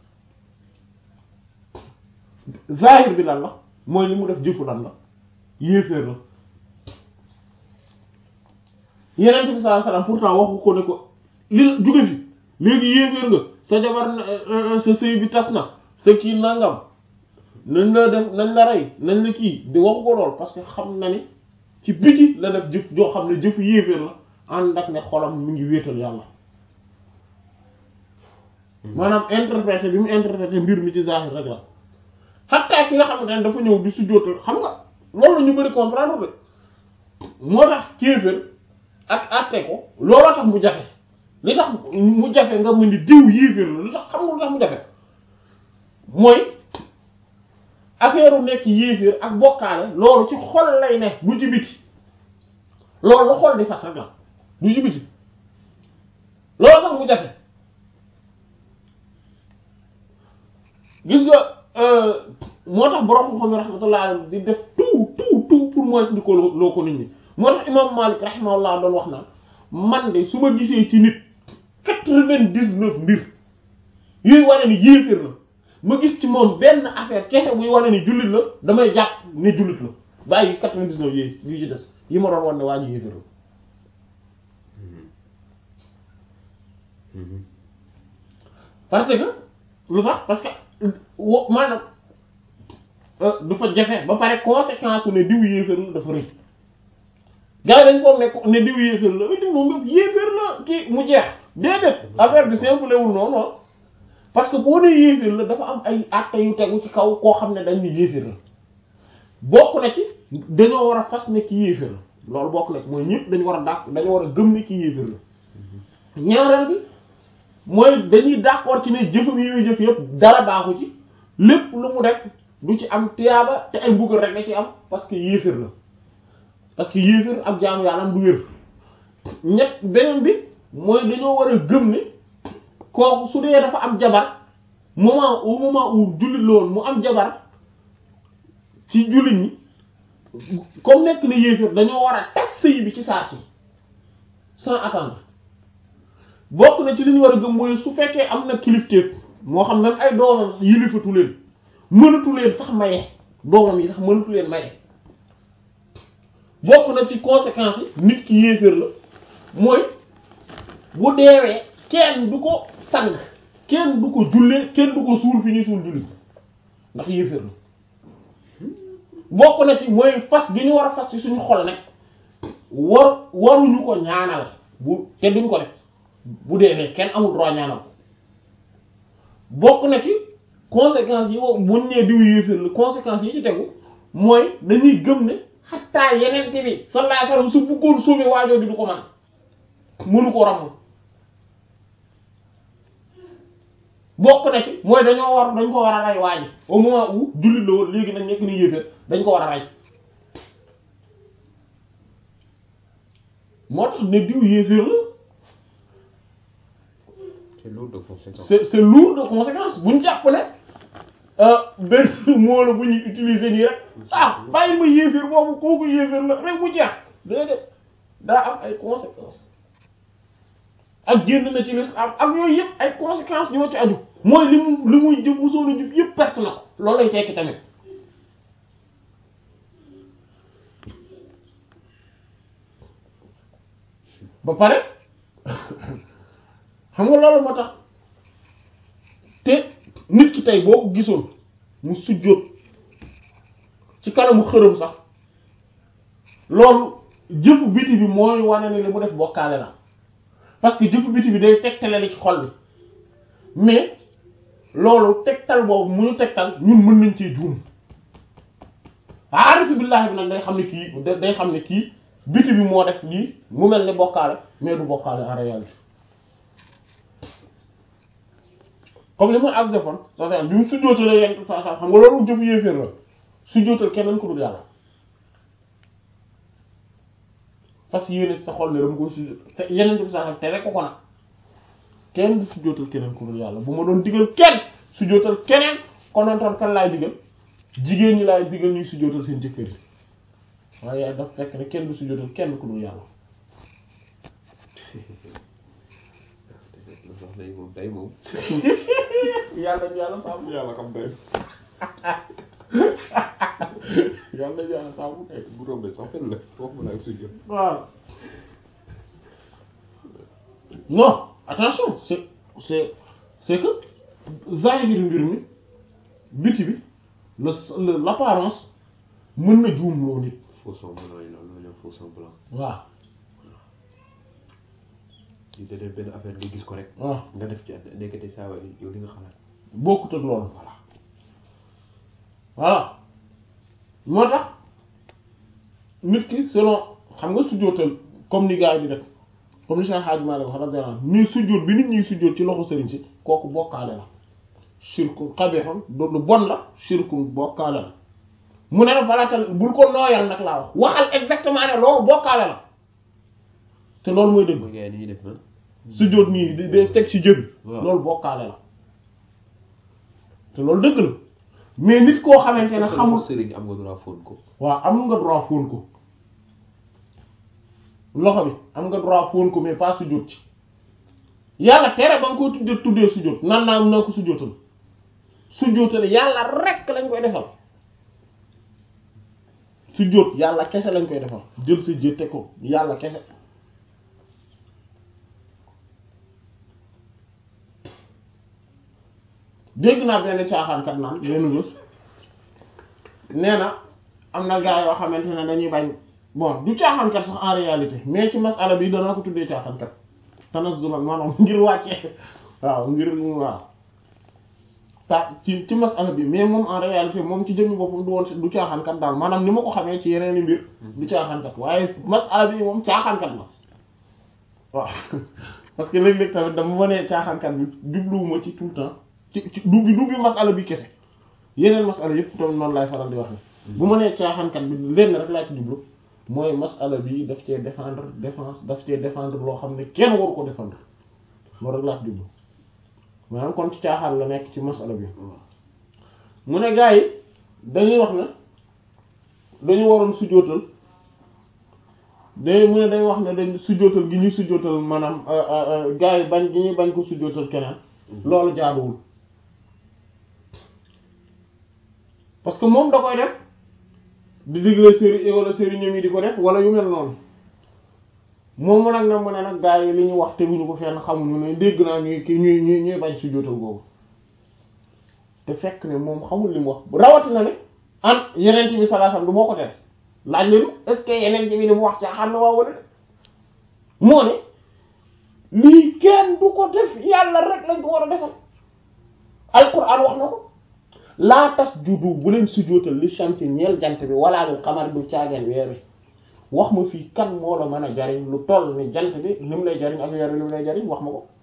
zahir bi lan la mooy li mu def jëfu lan la yéeféer la yenent bi sallallahu alayhi wasallam pourtant waxu ko ne ko li jóge fi léegi yéeféer nga sa jabar sa sëy bi tas na sa kii nangam nañ la def nañ la rey nañ la kii di waxu ko lool parce que xam na ni ci biti la def jëf joo xam ne jëfu yéeféer la ànd ak ne xolam mi ngi wéetal yàlla maanaam interprété bi mu interprété mbir mi ci zahir rek la xatta ki nga xamante ne dafa ñëw di sujjóotal xam nga loolu la ñu bëri comprendre de moo tax kéefër ak àtte ko looloo tax mu jafe li tax mu jafe nga mën di diw yéeféer la lu tax xam nga lu tax mu jafe mooy affaire nekk yéeféer ak bokkaale loolu ci xol lay ne du ci biti loolu la xol di fas rek la du ci biti loolu tax mu jafe gis nga moo tax borom xam-xam yi rahmatullah di def tout tout tout pour mooy di ko loo ko nit ñi moo tax imam Malik rahimahullah doon wax naan man de su ma gisee ci nit quatre-vingt-dix-neuf mbir yooyu wane ni yéeféer la ma gis ci moom benn affaire kese buy wane ni jullit la damay jàpp ne jullit la bàyyi quatre-vingt-dix-neuf yooyu yu ci des yi ma doon wan ne waa ji yéeféer la parce que lu tax parce que wo maanaam dafa jafe ba pare conséquence ne diw yéeféer la dafa rëy gars yi dañ foog ne ne diw yéeféer la diw moom yëpp yéeféer la kii mu jeex déedéet affaire bi simple wul noonu parce que boo nee yéeféer la dafa am ay actes yu tegu ci kaw koo xam ne dañ ne yéeféer la bokk na ci dañoo war a fas ne ci yéeféer la loolu bokk na mooy ñëpp dañu war a dàq dañu war a gëm ni kii yéeféer la ñaareel bi mooy dañuy d'accord ci ne jëfam yi muy jëf yëpp dara baaxu ci lépp lu mu def du ci am tiyaaba te ay mbugal rek da ci am parce que yéeféer la parce que yéeféer ak jaamu yàlla du wér ñett beneen bi mooy dañoo war a gëm ne kooku su dee dafa am jabar moment au moment où jullit loolu mu am jabar ci jullit ñi comme nekk na yéeféer dañoo war a tas sëy bi ci saa si sans attendre bokk na ci li ñu war a gëm mooy su fekkee am na kilifteef moo xam même ay doomam sax yilifatu leen mënatu leen sax maye doomam yi sax mënatu leen maye bokk na ci conséquences yi nit ki yéeféer la mooy bu deewee kenn du ko sang kenn du ko jullee kenn du ko suul fi ñuy suul julli ndax yéeféer la bokk na ci mooy fas gi ñu war a fas ci suñu xol nag war waruñu ko ñaanal bu te duñ ko def bu dee ne kenn amul droit ñaanal ko bokk na ci conséquences yi wo buñ nee diw yéeféer la conséquences yi ci tegu mooy dañuy gëm ne xattaa yeneen bi sallallahu alayhi wasallam su bëggoon sauver waajoo bi du ko man mënu ko ramm bokk na ci mooy dañoo war dañ ko war a rey waaji au moment où jullit la woon léegi nag nekk ni yéeféer dañ ko war a rey moo tax ne diw yéeféer la c'est lourd de conséquences. c'est c'est lourd de conséquences bu ñu jàpp ne benn moo la bu ñuy utiliser nii rek ah bàyyi ma yéeféer boobu kooku yéeféer la rek mu jeex déedéet daa am ay conséquences ak génn na ci l'islam ak yooyu yëpp ay conséquences ñoo ci aju mooy li mu li muy jëf bu soona jëf yëpp perte na ko loolu lay tekki tamit ba pare xam nga loolu moo tax te nit ki tey boo ko gisoon mu sujjóot ci kanamu xërëm sax loolu jëfu biti bi mooy wane ne li mu def bokkaale la parce que jëfu biti bi day tegtale li ci xol bi mais loolu tegtal boobu mu ñu tegtal ñun mën nañ cee juum aarifu billaahi bi nag day xam ne kii day xam ne kii biti bi moo def lii mu mel ne bokkaale mais du bokkaale en réalité comme li mu ak defoon sa bi mu sujjóotalee yenn saa saa xam nga loolu jëfu yéeféer la sujjóotal keneen ku dul yàlla parce que yéene sa xol ne dama koy sujjóot yeneen bi saa saa tere ko ko nag kenn du sujjóotal keneen ku dul yàlla bu ma doon digal kenn sujjóotal keneen konontoon kan laay digal jigéen ñi laay digal ñuy sujjóotal seen jëkkër yi waaye daf fekk ne kenn du sujjóotal kenn ku dul yàlla wax nañ moom day moom. yàlla ñu yàlla sàmm yàlla xam day yàlla ñu yàlla sàmm kay bu rombee sax fen la foofu la ak sujjóot. waaw non attention c'est c'est c'est que zahir mbir mi biti bi le le l'apparence mën na juumloo nit faux semblant yi loolu la ñu faux semblant. waaw di te def benn affaire nga gis ko rek. waaw nga def ci at nekkati saa waay yow li nga xalaat. bokkut ak loolu voilà voilà moo tax nit ki selon xam nga sujjóotal comme ni gars yi di def comme ni Cheikh Hadj Malick wax radiyallahu anhu ni sujjóot bi nit ñi sujjóot ci loxo sëriñ si kooku bokkaale la shirku xabixam do lu bon la shirku bokkaale la mu ne la falatal bul ko nooyal nag laa wax waxal exactement ne loolu bokkaale la te loolu mooy dëgg mooy gars yi ni ñuy def nan. sujjóot nii di di teg ci jëbi waaw loolu bokkaale la te loolu dëgg la mais nit koo xamante ne xamul sëriñ am nga droit fóon ko. waaw am nga droit fóon ko loxo bi am nga droit fóon ko mais pas sujjóot ci yàlla tere ba nga koy tuddee tuddee sujjóot nan naa naa ko sujjóotal sujjóotal yàlla rekk lañ koy defal sujjóot yàlla kese lañ koy defal jël sa jë teg ko yàlla kese dégg naa benn caaxaankat naan benn bés nee na am na gaa yoo xamante ne dañuy bañ bon du caaxaankat sax en réalité mais ci masala bi danaa ko tuddee caaxaankat tanazzulan maanaam ngir wàccee waaw ngir waaw ta ci ci masala bi mais moom en réalité moom ci jëmmi boppam du woon du caaxaankat daal maanaam ni ma ko xamee ci yeneen i mbir du caaxaankat waaye masala bi moom caaxaankat la waaw parce que léeg-léeg tamit dama ma nee caaxaankat bi jubluwuma ci tout le temps ci ci du bi du bi masala bi kese yeneen masala yëpp tamit noonu laay faral di wax bu ma nee caaxaankat bi lenn rek laa ci jublu mooy masala bi daf cee défendre défense daf cee défendre loo xam ne kenn waru ko défendre loolu rek laa ci jublu maanaam kon ci caaxaan la nekk ci masala bi mu ne gars yi dañuy wax ne dañu waroon sujjóotal day mu ne day wax ne dañ sujjóotal gi ñuy sujjóotal maanaam gars yi bañ gi ñuy bañ ko sujjóotal keneen loolu jaaduwul parce que moom da koy def di digle séri wala sëriñam yi di ko def wala yu mel noonu moom mu nag na mu ne nag gars yi li ñu wax teguñu ko fenn xamuñu ne dégg naa ñuy ki ñuy ñuy ñuy bañ sujjóotal googu te fekk ne moom xamul li mu wax rawatina ne an yeneen bi sallallahu alayhi wasallam du moo ko tere laaj leen est-ce que yeneen bi li mu wax caa xam ne waa wala de moo ne lii kenn du ko def yàlla rek lañ ko war a defal alquran wax na ko laa tasjudu bu leen sujjóotal li shamsi ñeel jant bi wala lil qamar du caageen weer wi wax ma fii kan moo la mën a jariñ lu toll ni jant bi li mu lay jariñ ak weer wi li mu lay jariñ wax ma ko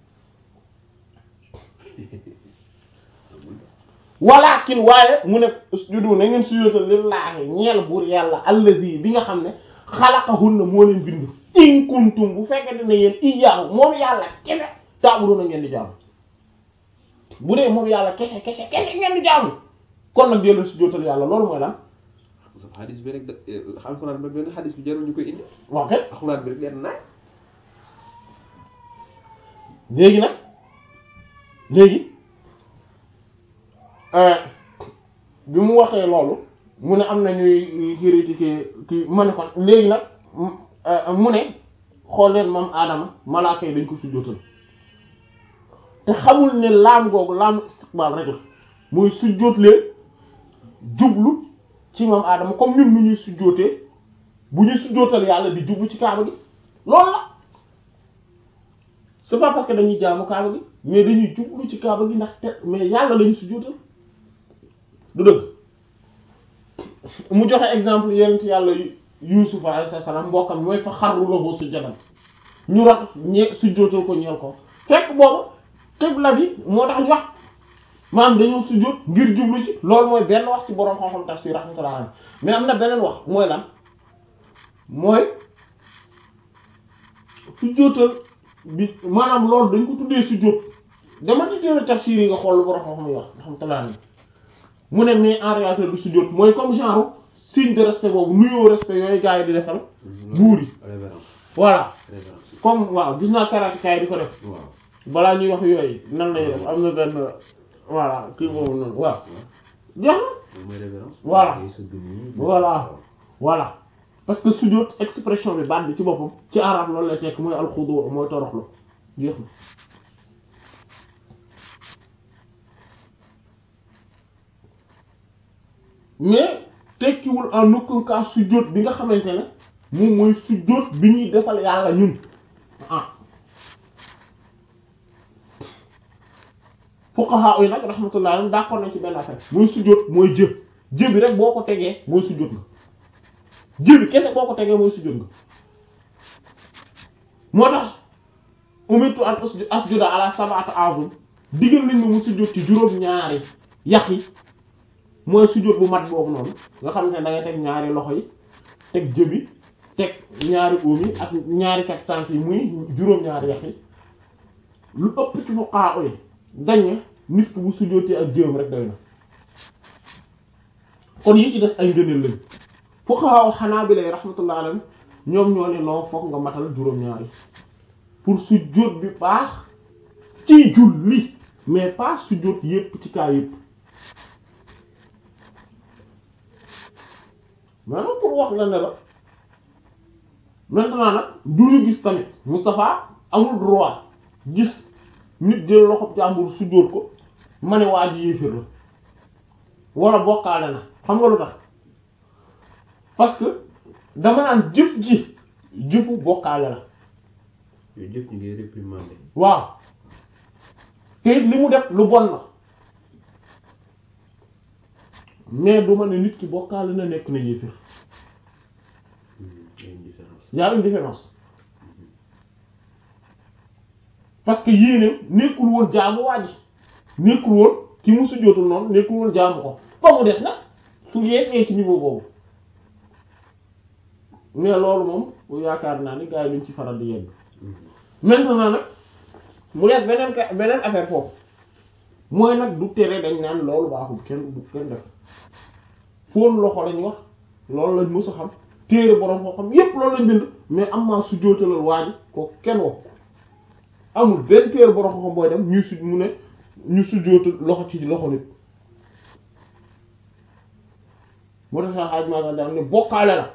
walakin waaye mu ne usjudu na ngeen sujjóotal lillaahi ñeel buur yàlla allazi bi nga xam ne xalaqahunna moo leen bind in kuntum bu fekkente ne yéen iyyaahu moom yàlla kese ta'buduna ngeen di jaamu bu dee moom yàlla kese kese kese ngeen di jaamu kon nag dee leen sujjóotal yàlla loolu mooy lan xadis bi rek da alxuraan bi benn xadis bi jarul ñu koy indi wax kay alxuraan bi rek leen naaj léegi nag léegi bi mu waxee loolu mu ne am na ñuy critiquer kii ma ne kon léegi nag mu ne xool leen moom aadama malaaka yi dañ ko sujjóotal te xamul ne laam googu laam istiqbaal rek la mooy sujjóot leen jublu ci moom aadama comme ñun nu ñuy sujjóotee bu ñuy sujjóotal yàlla di jublu ci kaaba gi loolu la c'est pas parce que dañuy jaamu kaaba gi mais dañuy jublu ci kaaba gi ndax te mais yàlla lañu sujjóotal du dëgg mu joxe exemple yonent yàlla Yuusuf alayhi salaam mbokkam mooy fa xarru lahu sujjadan ñu rat ñe sujjóotal ko ñeel ko fekk boobu xibla bi moo tax ñu wax maanaam dañoo sujjóot ngir jublu ci loolu mooy benn wax ci boroom xam-xam tafsir rahmatullah alayhi mais am na beneen wax mooy lan mooy sujjóotal bi maanaam loolu dañ ko tuddee sujjóot dama ci téere tafsir yi nga xool lu boroom xam-xam yi wax rahmatullah alayhi mu ne mais en réalité du sujjóot mooy comme genre signe de respect boobu nuyoo respect yooyu gars yi di defal buur yi révérence voilà révérence comme waaw gis naa karatekaay di ko def waaw balaa ñuy wax yooyu nan lay def am na benn voilà kii boobu noonu waaw jeex na moom mooy révérence Voilà. ngay sëgg nii voilà voilà parce que sujjóot expression bi baat bi ci boppam ci arab loolu lay tekk mooy alxudu mooy toroxlu jeex na mais tekkiwul en aucun cas sujjóot bi nga xamante ne moom mooy sujjóot bi ñuy defal yàlla ñun ah fuqaha yi nag rahmatullah alayhim d'accord nañ ci benn affaire mooy sujjóot mooy jë jë bi rek boo ko tegee mooy sujjóot nga jë bi kese boo ko tegee mooy sujjóot nga moo tax umirtu an usju- asjuda ala sab'ati a'zum digal nañ ma mu sujjóot ci juróom-ñaari yax yi mooy sujjóot bu mat boobu noonu nga xam ne da ngay teg ñaari loxo yi teg jë bi teg ñaari óom yi ak ñaari kat tànk yi muy juróom-ñaari yax yi lu ëpp ci fuqaha yi dañ ne nit ki bu sujjóotee ak jëm rek doy na kon yi ci des ay ngëneel lañ fuqaha hanabila rahmatullah alayhim ñoom ñoo ne noo foog nga matal juróom-ñaari pour sujjóot bi baax ci julli mais pas sujjóot yépp ci kaa yépp maanaam pour wax la ne la maintenant nag du ñu gis tamit Moustapha amul droit gis nit jël loxob jàmbur sujjóot ko ma ne waa ji yéeféer la wala bokkaale na xam nga lu tax parce que dama naan jëf ji jëfu bokkaale la yooyu jëpp ñu ngi réprimander waaw te it li mu def lu bon la mais du ma ne nit ki bokkaale na nekk na yéeféer y a une différence. y a une différence parce que yéene nekkul woon jaamu waa ji nekkul woon ki mu sujjóotul noonu nekkul woon jaamu ko ba mu des nag su yeggee ci niveau boobu mais loolu moom yaakaar naa ni gars yi duñ ci faral di yegg maintenant nag mu nekk beneen ka beneen affaire foofu mooy nag du tere dañ naan loolu baaxul kenn du kenn def fóon loxo lañ wax loolu lañ mës a xam téere borom koo xam yépp loolu lañ bind mais am maa su jootalal waa ji ko kenn wax ko amul benn téere borom koo xam booy dem ñuy su mu ne ñu su jootal loxo ci loxo nit moo tax sax xaaj maa dara ne bokkaale la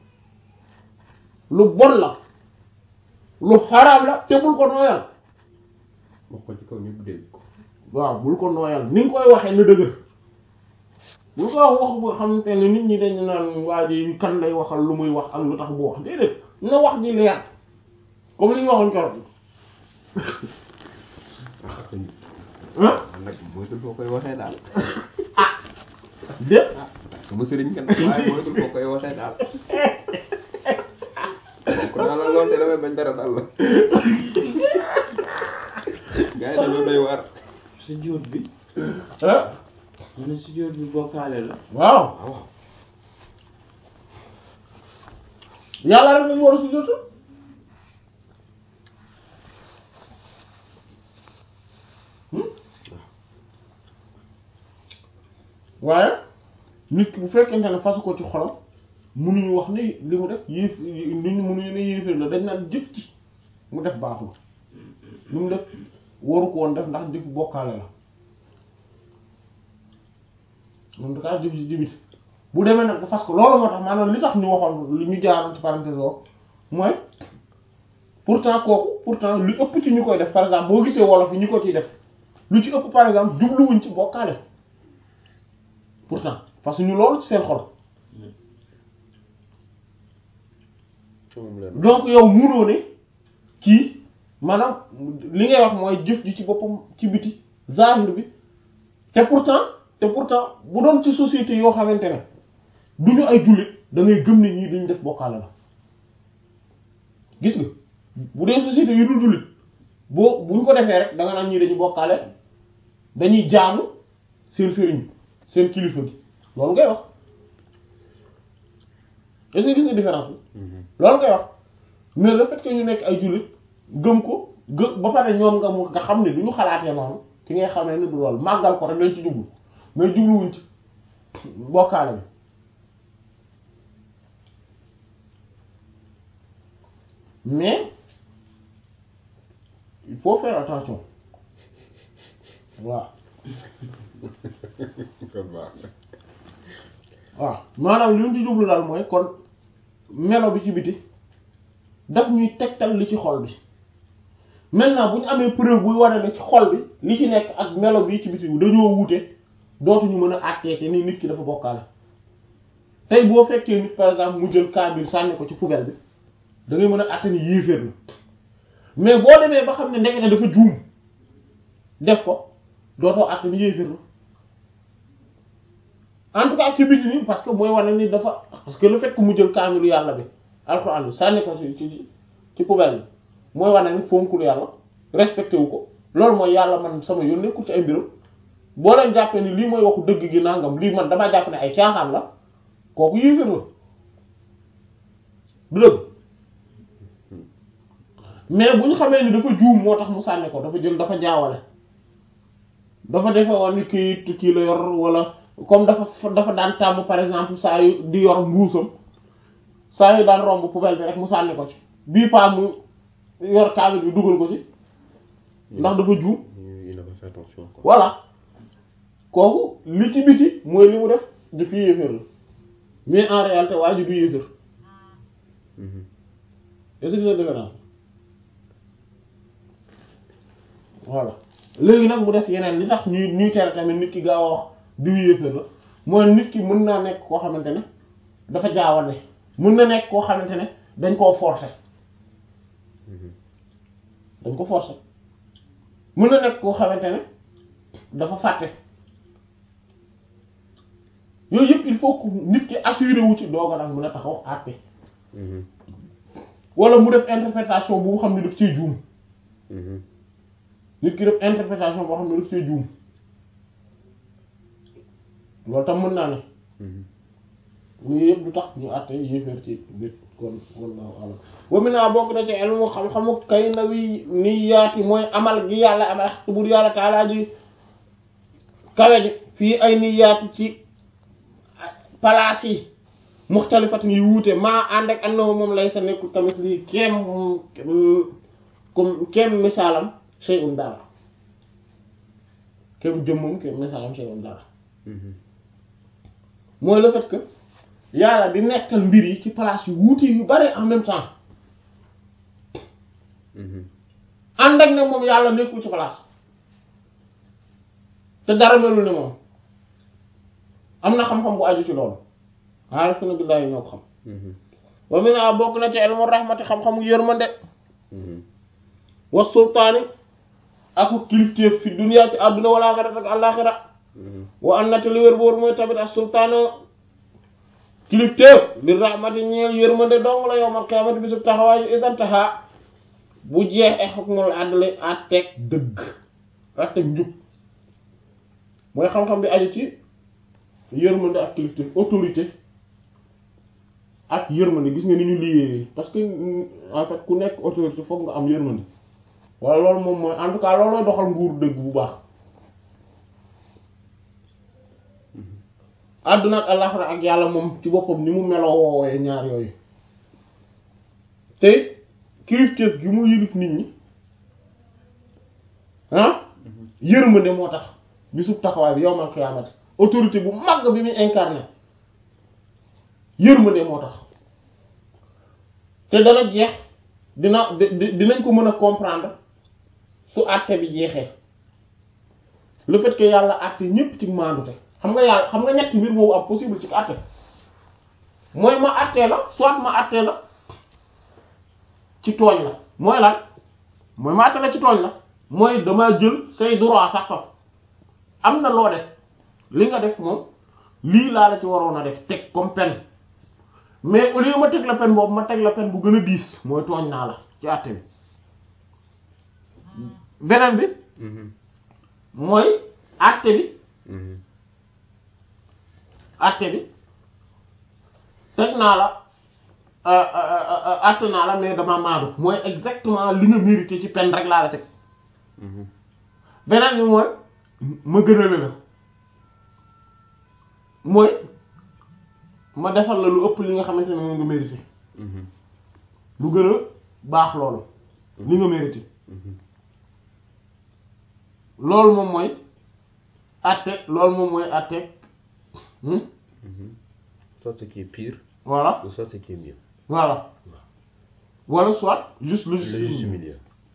lu bon la lu xaraam la te bul ko nooyal wax ko ci kaw ñëpp dégg ko. waaw bul ko nooyal ni nga koy waxee na dëgër bul ko wax wax bu xamante ne nit ñi dañu naan waa ji kan lay waxal lu muy wax ak lu tax bu wax déedéet na wax ji leer comme li ñu waxoon keroog ah sëñ bi. ah man nag moytul foo koy waxee daal. déet sama sëriñ kan waaye moytul foo koy waxee daal. donc daal la lool te damay bañ dara daal la. gars yi dañoo doy waar. sujjóot bi ah mu ne sujjóot bi bokkaale la waaw waaw. yàlla rek lañu war a sujjóotal waaye nit ki bu fekkente ne fasu ko ci xolam mënuñu wax ni li mu def yéef nit ñi mënuñu ne yéeféer la dañ naan jëf ci mu def baaxul li mu def waru ko woon def ndax jëf bokkaale la en tout cas jëf ci jibit bu demee nag ba fas ko loolu moo tax maanaam li tax ñu waxoon li ñu jaaroon ci parenthèse boobu mooy pourtant kooku pourtant lu ëpp ci ñu koy def par exemple boo gisee wolof yi ñu ko ciy def lu ci ëpp par exemple jubluwuñ ci bokkaale pourtant parce que ñu loolu ci seen xol moom la donc yow munoo ne kii maanaam li ngay wax mooy jëf ji ci boppam ci biti zahir bi te pourtant te pourtant bu doon ci société yoo xamante ne du ñu ay jullit da ngay gëm ne ñii duñ def bokkaale la gis nga bu dee société yu dul jullit boo buñ ko defee rek da nga naan ñii dañu bokkaale dañuy jaamu seen sëriñ seen kilifa gi loolu ngay wax est-ce que gis nga différence bi loolu ngay wax mais le fait que ñu nekk ay jullit gëm ko gë ba pare ñoom nga mu nga xam ne du ñu xalaatee noonu ci ngay xamee ne du loolu màggal ko rek dañ ci jublu mais jubluwuñ ci bokkaale bi mais il faut faire attention waaw kon baax waaw maanaam li ñu ci jublu daal mooy kon melo bi ci biti daf ñuy tegtal li ci xol bi maintenant bu ñu amee preuve buy wane ne ci xol bi li ci nekk ak melo bi ci biti dañoo wuute dootuñu mën a àtteete ni nit ki dafa bokkaale tey boo fekkee nit par exemple mu jël kaamil sànni ko ci poubelle bi da ngay mën a àtte ni yéeféer la mais boo demee ba xam ne ndekete dafa juum def ko dootoo àtte ni yéeféer la en tout cas ci biti nii parce que mooy wane ni dafa parce que le fait que mu jël kaamilu yàlla bi alxuraan bi sànni ko ci ci ci poubelle bi mooy wane ni fonkul yàlla respecté wu ko loolu mooy yàlla man sama yoon nekkul ci ay mbiram boo leen jàppee ni lii mooy waxu dëgg gi nangam lii man damaa jàpp ne ay caaxaan la kooku yéeféer la du dëgg mais bu ñu xamee ni dafa juum moo tax mu sànni ko dafa jël dafa jaawale dafa defe woon ni kii kii la yor wala comme dafa dafa daan tàmm par exemple saa yu di yor mbuusam saa yu daan romb poubelle bi rek mu sànni ko ci bii paa mu yor kaamil bi dugal ko ci ndax dafa juum il n'a pas fait attention quoi. voilà kooku li ci biti mooy li mu def di fi yéeféer la mais en réalité waa ji du yéeféer Mhm. est-ce que c'est différent voilà léegi nag mu des yeneen li tax ñuy ñuy tere tamit nit ki gaaw a wax du yéeféer la mooy nit ki mën naa nekk koo xamante ne dafa jaawale mën na nekk koo xamante ne dañ koo forcer Mhm. dañ ko forcer mën na nekk koo xamante ne dafa fàtte yooyu yëpp il faut que nit ki assuré wu ci doog a nag mën a taxaw àtte Mhm. wala mu def interprétation bu xam ne daf cee juum Mhm. nit ki def interprétation boo xam ne daf cee juum loolu tam mën naa ne Mhm. yooyu yëpp du tax ñu àtte yéeféer ci nit kon wallahu alam wa min naa bokk na ci ilmu xam-xamu kay na wi niyaati mooy amal gi yàlla amal xaq bur yàlla taalaa ji kawe ji fii ay niyaati ci palaas yi muxtalifat yi wuute maa ànd ak annahu moom lay sa nekku tamit lii keem comme keem misaalam shay'un dara keem jëmmam keem misaalam shay'un dara Mhm. mooy le fait que yàlla di nekkal mbir yi ci place yu wuute yu bari en même temps Mhm. ànd ak ne moom yàlla nekkul ci place te dara melul ni moom am na xam-xam bu aju ci loolu aarifuna billaahi ñoo ko xam Mhm. wa mina bokk na ci ilmu rahmati xam-xamu yërmande Mhm. wa sultaani ak kilifteef fi dunya ci àdduna wal aaxirat ak àllaaxira Mhm. wa an nata li wér boor mooy tamit ak sultaana kilifteef li rahmati ñeel yërmande dong la yowmal qiyaamati bisub taxawaayu idantaha bu jeex e xukmul adli àtteeg dëgg àtteeg njub mooy xam-xam bi aju ci yërmande ak kilifteef autorité ak yërmande gis nga ni ñu liyee parce que en fait ku nekk autorité foog nga am yërmande wala loolu moom mooy en tout cas loolooy doxal nguur dëgg bu baax àdduna ak àllaxira ak yàlla moom ci boppam ni mu meloo woowee ñaar yooyu te kilifteef gi mu yilif nit ñi ah yërmande moo tax bisub taxawaay bi yowmal xiyaamati autorité bu mag bi muy incarné yërmande moo tax te dana jeex dina di- di- dinañ ko mën a comprendre su àtte bi jeexee le fait que yàlla àtte ñépp ci maandute xam nga yàlla xam nga ñetti mbir boobu am possible ci àtte mooy ma àttee la soit ma àttee la ci tooñ la mooy lan mooy ma àttee la ci tooñ la mooy dama jël say droit sax faf am na loo def li nga def moom lii laa la ci waroon a def teg comme peine mais au lieu ma teg la peine boobu ma teg la peine bu gën a diis mooy tooñ naa la ci àtte bi beneen bi Mhm. mooy àtte bi Mhm. àtte bi teg naa la àtte naa la mais dama maadu mooy exactement li nga mérité ci peine rek laa la teg Mhm. beneen bi mooy ma gënale la mooy ma defal la lu ëpp li nga xamante ne moom nga mérité Mhm. lu gën a baax loolu li nga mérité Mhm. loolu moom mooy àtte loolu moom mooy àtte hmm? Mhm. Soit ce qui est pire, voilà ou soit ce qui est mieux. voilà wala soit juste le Le juste juste milieu.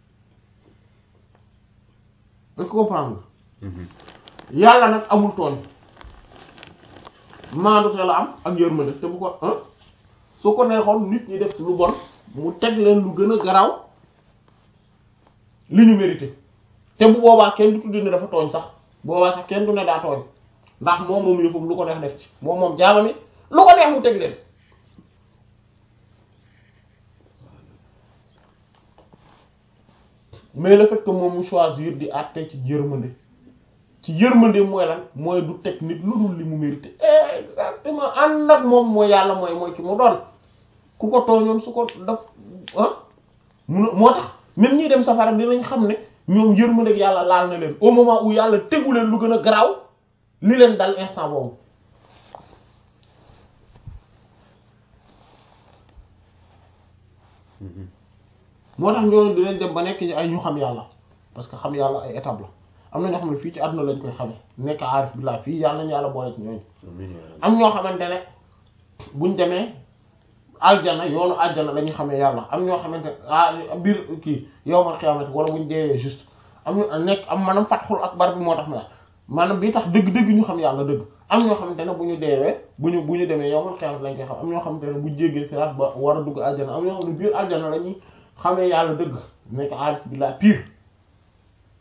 nga comprendre Mhm. yàlla nag amul tooñ maandute la am ak yërmande te bu ko ah su ko neexoon nit ñi def lu bon mu teg leen lu gën a garaaw li ñu mérité te bu boobaa kenn du tudd ne dafa tooñ sax boobaa sax kenn du ne daa tooñ ndax moom moom yëfam lu ko neex def ci moom moom jaamami lu ko neex mu teg leen mais le fait que moom mu choisir di àtte ci yërmande ci yërmande mooy lan mooy du teg nit lu dul li mu mérité exactement ànd ak moom mooy yàlla mooy mooy ki mu doon ku ko tooñoon su ko daf ah mun moo tax même ñi dem safara dinañ xam ne ñoom yërmande ak yàlla laal na leen au moment où yàlla tegu leen lu gën a garaaw li leen dal instant boobu Mhm. moo tax ñooñu dinañ dem ba nekk ñu ay ñu xam yàlla parce que xam yàlla ay étape la am na ñoo xam ne fii ci àdduna lañ koy xamee nekk aarif billah fii yàlla nañu yàlla boole ci ñooñu Amiin yaa rabbi. am ñoo xamante ne buñ demee aljana yoonu aljana la ñuy xamee yàlla am ñoo xamante ne ah biir kii yowmal xiyaamati wala buñ deewee juste am ñu nekk am maanaam fatxul akbar bi moo tax ma wax maanaam bii tax dëgg-dëgg ñu xam yàlla dëgg am ñoo xamante ne bu ñu deewee bu ñu bu ñu demee yowmal xiyaamati lañ koy xam am ñoo xamante ne buñ jéggee siraat ba war a dugg aljana am ñoo xam ne biir aljana la ñuy xamee yàlla dëgg nekk aarif billah pire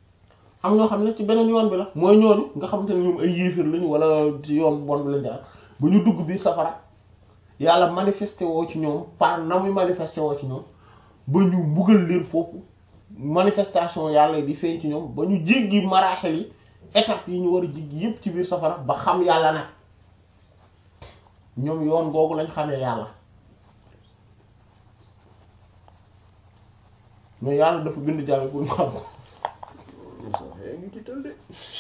am ñoo xam ne ci beneen yoon bi la mooy ñooñu nga xamante ne ñoom ay yéefir lañu wala ci yoon bon bi lañ jaar ba ñu dugg biir safara yàlla manifesté woo ci ñoom par na muy manifesté woo ci ñoom ba ñu mbugal leen foofu manifestation yàlla di feeñ ci ñoom ba ñu jéggi maraaxel yi étape yi ñu war a jéggi yépp ci biir safara ba xam yàlla nag ñoom yoon googu lañ xamee yàlla mais yàlla dafa bind jàmm pour ñu xam ko yaa ngi tiital de.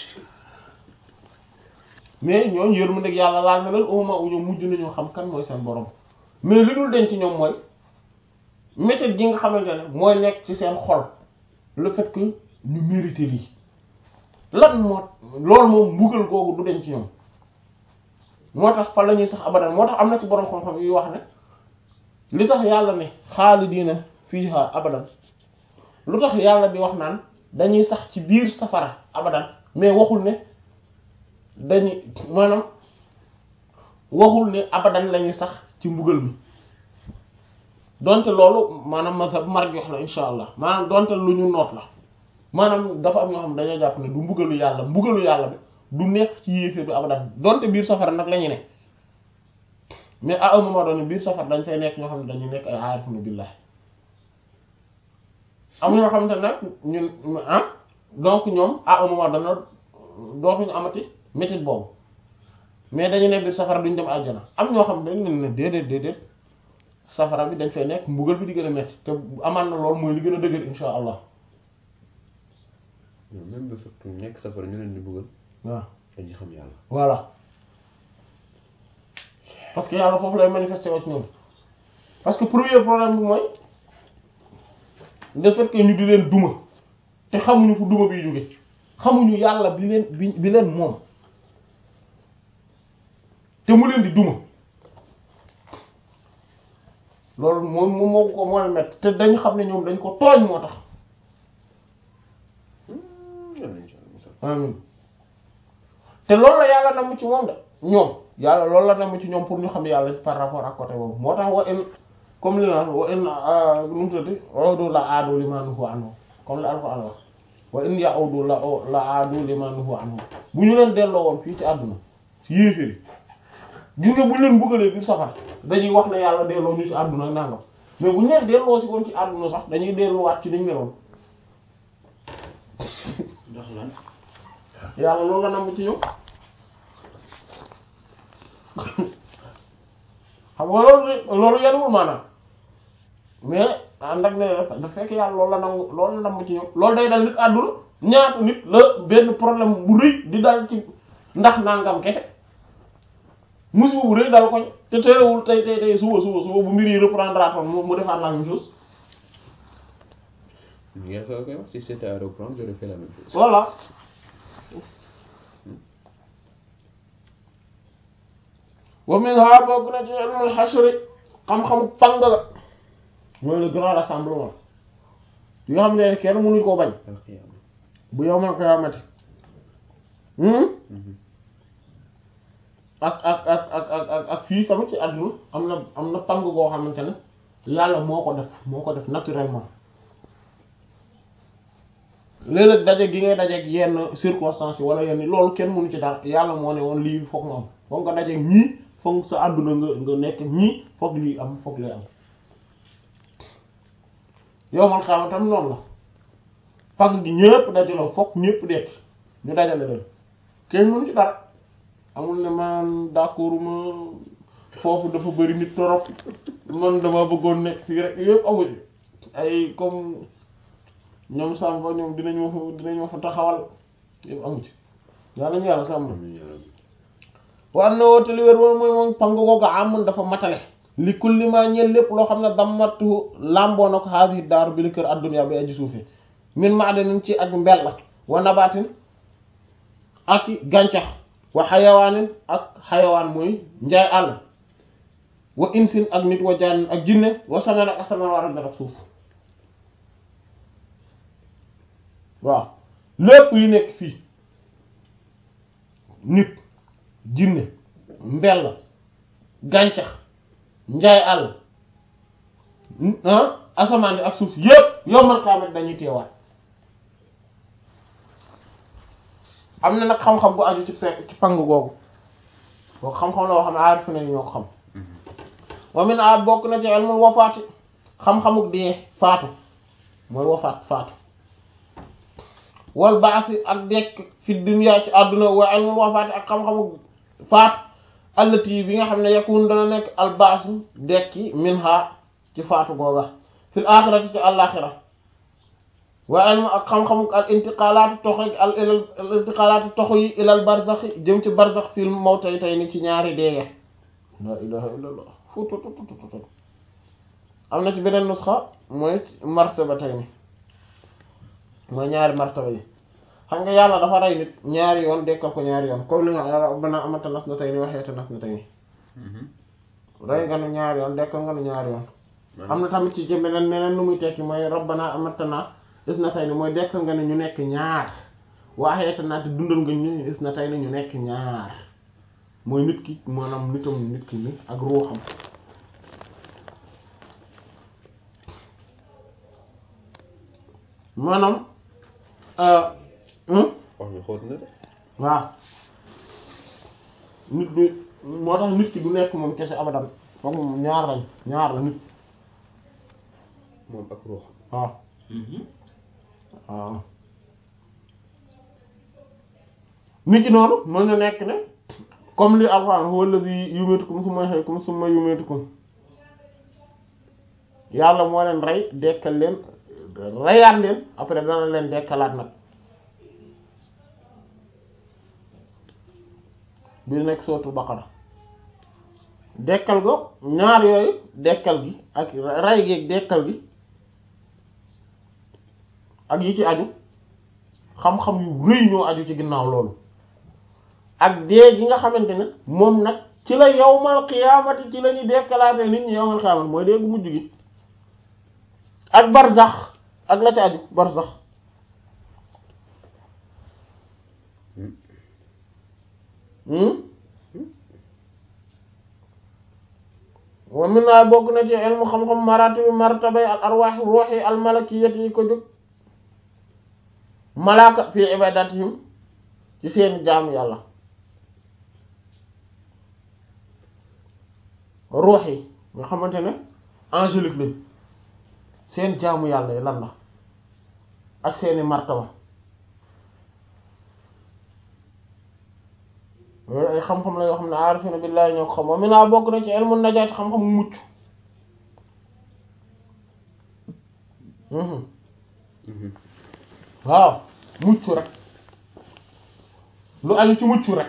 mais ñooñu yërmande ak yàlla laal na leen au moment où ñoom mujj nañoo xam kan mooy seen borom mais li dul denc ci ñoom mooy méthode gi nga xamante ne mooy nekk ci seen xol le fait que ñu mérité lii lan moo loolu moom mbugal googu du denc ci ñoom moo tax fa la ñuy sax abadan moo tax am na ci borom xam-xam yu wax ne li tax yàlla ne xaalidiina fiihaa abadan lu tax yàlla di wax naan dañuy sax ci biir safara abadan mais waxul ne dañuy maanaam waxul ne abadan lañuy sax ci mbugal mi donte loolu maanaam mazhab marjuh la insha allah maanaam donte lu ñu noot la maanaam dafa am ñoo xam ne dañoo jàpp ne du mbugalu yàlla mbugalu yàlla bi du nekk ci yéefee du abadan donte biir safara nag la ñu ne mais à un moment donné biir safara dañ fay nekk ñoo xam ne dañuy nekk ay aarifuna billah am ñoo xamante nag ñun ah donc ñoom à un moment donné dootuñu amati métit boobu mais dañu ne biir safara duñ dem àjjana am ñoo xam ne dañ leen ne déedéet déedéet safara bi dañ fay nekk mbugal bi di gën a metti te amaan na loolu mooy li gën a dëgër insha allah non même bu fekk nekk safara ñu leen di bëggal waaw dañuy xam yàlla. voilà parce que yàlla foofu lay manifester woo ci ñoom parce que premier problème bi mooy le fait que ñu di leen duma te xamuñu fu duma biy jóge xamuñu yàlla bi leen bi bi leen moom te mu leen di duma loolu moom moom moo ko moo leen mett te dañ xam ne ñoom dañ ko tooñ moo tax yàlla incha allah musal. amin te loolu la yàlla namm ci moom de ñoom yàlla loolu la namm ci ñoom pour ñu xam yàlla par rapport ak côté boobu moo tax wa in comme li naan wa in nu mu tuddati udu la aadu liman nuhu anhu comme la Alxuraan wax wa in ya'udu la la aadu liman nuhu anhu bu ñu leen delloo woon fii ci àdduna ci yéeféri gis nga bu ñu leen buggalee biir safar dañuy wax ne yàlla delloo ñu ci àdduna ak nangam mais bu ñu leen delloo si woon ci àdduna sax dañuy delluwaat ci niñ meloon ndax lan yàlla loolu la namm ci ñoom xam nga loolu loolu yenuwul maanaam mais ànd ak ne dafa dafa fekk yàlla loolu la nangu loolu la namm ci ñoom loolu day dal nit àdduna ñaata nit la benn problème bu rëy di dal ci ndax nangam kese musiba bu rëy dal ko te terewul tey tey tey suba suba suba bu mbir yi reprendre atoon mu mu defaat la même chose ñu ngi soog a koy wax si c'était à reprendre j'aurais fait la même chose. voilà wa minha bokk na ci ilmul hasri xam-xamu pang la mooy le grand rassemblement yoo xam ne kenn mënuñ koo bañ alxiyaama. bu yowmal qiyaamati ak ak ak ak ak ak ak fii tamit ci àdduna am na am na pang goo xamante ne yàlla moo ko def moo ko def naturellement léeg-léeg daje gi ngay dajeeg yenn circonstances yi wala yenn loolu kenn mënu ci dara yàlla moo ne woon lii foog mu am foog nga dajeeg ñii foog sa àdduna nga nga nekk ñii foog lii am foog lii am yowmal qiyaama tam noonu la pang gi ñëpp dajaloo foog ñëpp dekk ñu dajale leen kenn mënu ci dara amul ne man d'accord ma foofu dafa bari nit torop man dama bëggoon nekk fii rek yëpp amu ci ay comme ñoom Samba ñoom dinañ ma fa dinañ ma fa taxawal yëpp amu ci yàlla ñu yàlla sàmm amiin yaa rabbi. war na woote li wér woon mooy moom pang googu amun dafa matale li kulli ma ñeel lépp loo xam ne dammatu làmboo na ko haadi daaru bi li kër adduna bi aji suufi min maadanin ci ak mbel la wa nabatin ak gàncax wa xayawaanin ak xayawaan mooy njaay àll wa insin ak nit wa jaan ak jinne wa saman ak asamaan war ak ak suuf waaw lépp yu nekk fii nit jinne mbell gàncax njaay àll ah asamaan ak suuf yépp yombal xaamat dañuy teewaat am na nag xam-xam bu aju ci fekk ci pang googu boo xam-xam la boo xam ne aarif nañu ñoo ko xam wa min a bokk na ci ilmul wafaati xam-xamuk dee faatu mooy wafaat faatu wal baasi ak dekk fi dunya ci àdduna wa ilmul wafaati ak xam-xamuk faatu allati bi nga xam ne yakun dana nekk al baasu dekki minha ci faatu googa fil axirati ci àllaaxira wa ilmu ak xam-xamuk al intiqalaati toxo al ilal al intiqalaati toxo yi ilal barzaxi jëm ci barzax fil mawtay tey ni ci ñaari deeye la ilaha illallah fututututut am na ci beneen nusxa mooy martaba tey ni mooy ñaari martaba yi xam nga yàlla dafa rey nit ñaari yoon dekkal ko ñaari yoon comme li nga rabbana amata nas na tey ni waxeete nas na tey ni rey nga nu ñaari yoon dekkal nga nu ñaari yoon am na tamit ci beneen neneen lu muy tekki mooy rabbana amata na is na tey ni mooy dekkal nga ne ñu nekk ñaar waxeete naa te dundal nga ñu is na tey ni ñu nekk ñaar mooy nit ki maanaam nitam nit ki ni ak ruuxam maanaam wax ñu xóot na de waaw nit du moo tax nit ki du nekk moom kese abadan foog moom ñaar lañ ñaar la nit moom ak ruux waaw waaw nit ki noonu mën na nekk ne comme li alxuraan huwa allazi yumitukum summa yuhyikum summa yumitukum yàlla moo leen rey dekkal leen reyaat leen après dana leen dekkalaat nag bi nekk sootu baqara dekkal go ñaar yooyu dekkal gi ak rey gi ak dekkal gi ak yi ci aju xam-xam yu rëy ñoo aju ci ginnaaw loolu ak dee gi nga xamante ne moom nag ci la yawmal qiyaamati ci la ñuy dekkalaatee nit ñi yawmal qiyaamati mooy dee gu mujj gi ak barzax ak la ci aju barzax wa min naa bokk na ci ilmu xam-xam maratibi martabay al arwaax ruuxi al malakiyati yi ko jóg malaaka fi ibadatihim ci seen jaamu yàlla ruux yi nga xamante ne angélique lañ seen jaamu yàlla yi lan la ak seeni martaba yooyu ay xam-xam la yoo xam ne aarifina billaahi ñoo ko xam wa mi naa bokk na ci ilmu najaat xam-xam mucc waaw mucc rek lu aju ci mucc rek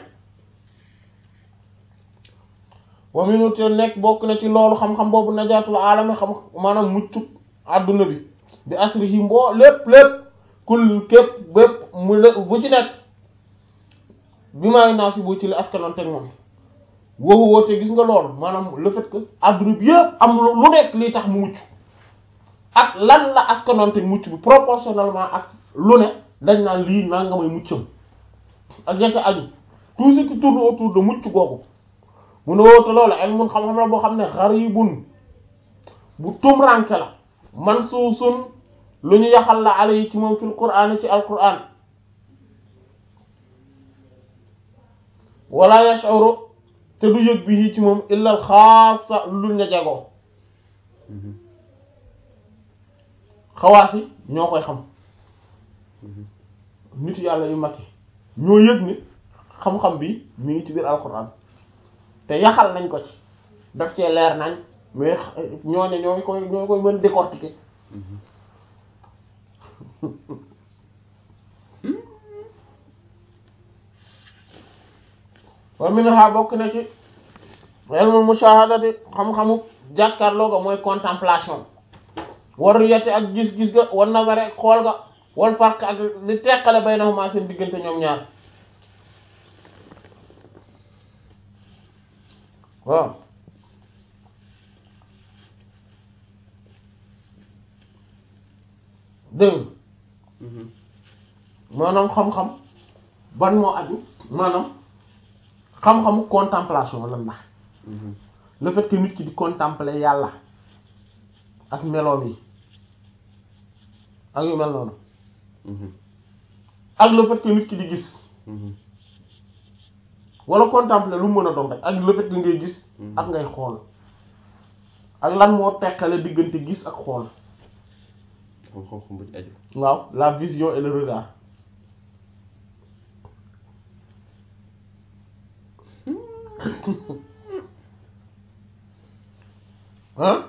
wa minu te nekk bokk na ci loolu xam-xam boobu najaatul aalami xam maanaam muccu àdduna bi bi asri yi mboo lépp lépp kul képp bépp mu lé bu ci nekk bi maay naa si bu ci li askanoon teg moom woowu woote gis nga loolu maanaam le fait que àdduna bi yëpp am lu nekk lii tax mu mucc ak lan la askanoon teg mucc bi proportionnellement ak lu ne dañ naan lii naa nga may muccam ak yekk aju tout ce qui tourne autour de mucc googu mu ne woote loolu ilmun xam-xam la boo xam ne gharibun bu tumranke la mansuusun lu ñu yaxal la ala yi ci moom fil qur'aan ci alqur'aan wala yash'uru te du yëg bi ci moom illa al xaasa lu ña jagoo xawaas yi ñoo koy xam nit yàlla yu mag yi ñoo yëg ni xam-xam bi mi ngi ci biir alquran te yaxal nañ ko ci daf cee leer nañ mais ñooñu ñoo koy ñoo koy mën décortiquer wa minha bokk na ci ilmul mushahadati xam-xamu jàkkaarloo ga mooy contemplation war yette ak gis-gis ga war nazare ak xool ga wal farq ak li teqale baynahuma seen diggante ñoom ñaar waaw dégg maanaam xam-xam ban moo aju maanaam xam-xamu contemplation lan la le fait que nit ki di contempler yàlla ak meloom yi ak yu mel noonu ak le fait que nit ki di gis wala contempler lu mu mën a doon rek ak le fait que ngay gis ak ngay xool ak lan moo teqale diggante gis ak xool xam-xam bu ci aju waaw la vision et le regard hein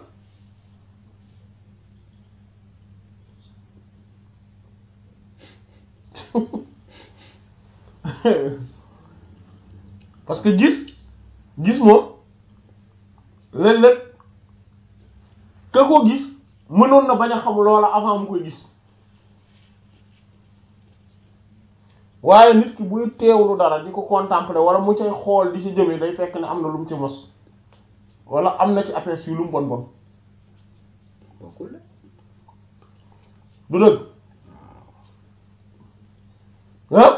parce que gis gis moom léeg-léeg ka ko gis mënoon na bañ a xam loola avant mu koy gis waaye nit ki buy teewlu dara di ko contempler wala mu cay xool di ci jëme day fekk ne am na lu mu ci mos wala am na ci aperçu lu mu bon bon bokkul de du dëgg ah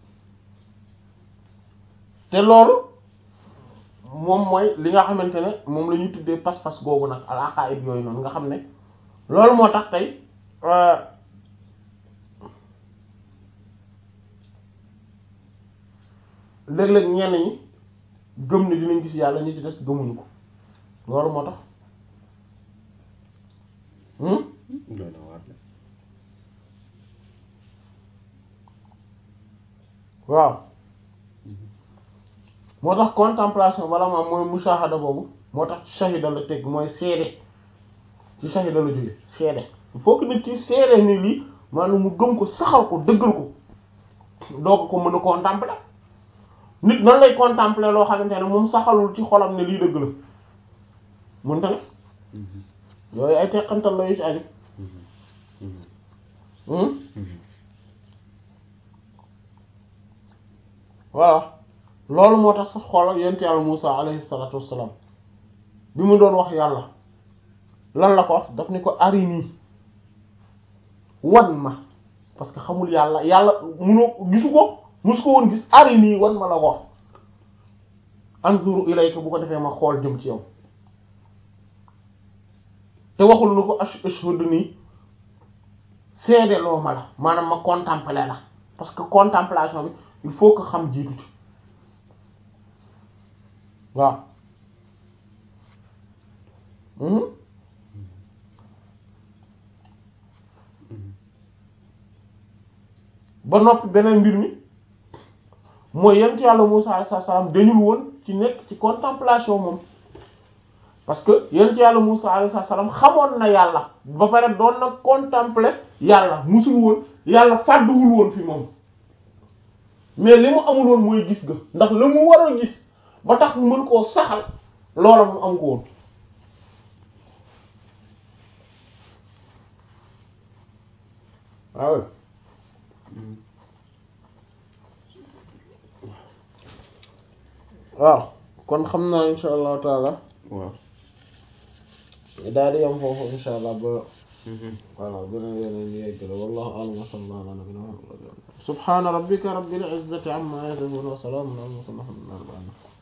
te loolu moom mooy li nga xamante ne moom la ñuy tuddee pas-pas googu nag al aqaid yooyu noonu nga xam ne loolu moo tax tey léeg-léeg ñenn ñi gëm ne dinañ gis yàlla ñi ci des gëmuñu ko loolu moo tax hmm doy na waar de waaw moo tax contemplation wala maam mooy mushahada boobu moo tax shahida la teg mooy seede ci shahida la jóge seede il faut que nit ci seede ni lii maanaam mu gëm ko saxal ko dëggal ko doo ko mën a contempler nit nan lay contempler loo xamante ne moom saxalul ci xolam ne lii dëgg la mënta ne yooyu ay teqantal la yu ci aju hmm voilà loolu moo tax sax xoolal yent yàlla Musaa alayhi salaatu wassalaam bi mu doon wax yàlla lan la ko wax daf ni ko arini wan ma parce que xamul yàlla yàlla munoo gisu ko musu ko woon gis arini wan ma la ko wax anzuru ilayka bu ko defee ma xool jëm ci yow te waxul nu ko ash ashhadu nii seede loo ma la maanaam ma contempler la parce que contemplation bi il faut que xam jiitu ci waaw mhm ba noppi beneen mbir mi mooy yent yàlla Musaa alayhi salaam dañul woon ci nekk ci contemplation moom parce que yent yàlla Musaa alayhi salaam xamoon na yàlla ba pare doon na contempler yàlla musul woon yàlla fàdduwul woon fi moom mais li mu amul woon mooy gis ga ndax la mu war a gis ba tax mu mën koo saxal loola mu am ko woon waaw waaw kon xam naa insha allahu taala waaw daal di yam foofu insha allah ba voilà gën a yeneen yeggale wallahu a'lam wa sallallahu ala nabiyyina muhammad subhana rabbika rabbil izzati amma yasifun wa salamun ala al mursalin walhamdulillahi rabbil alamin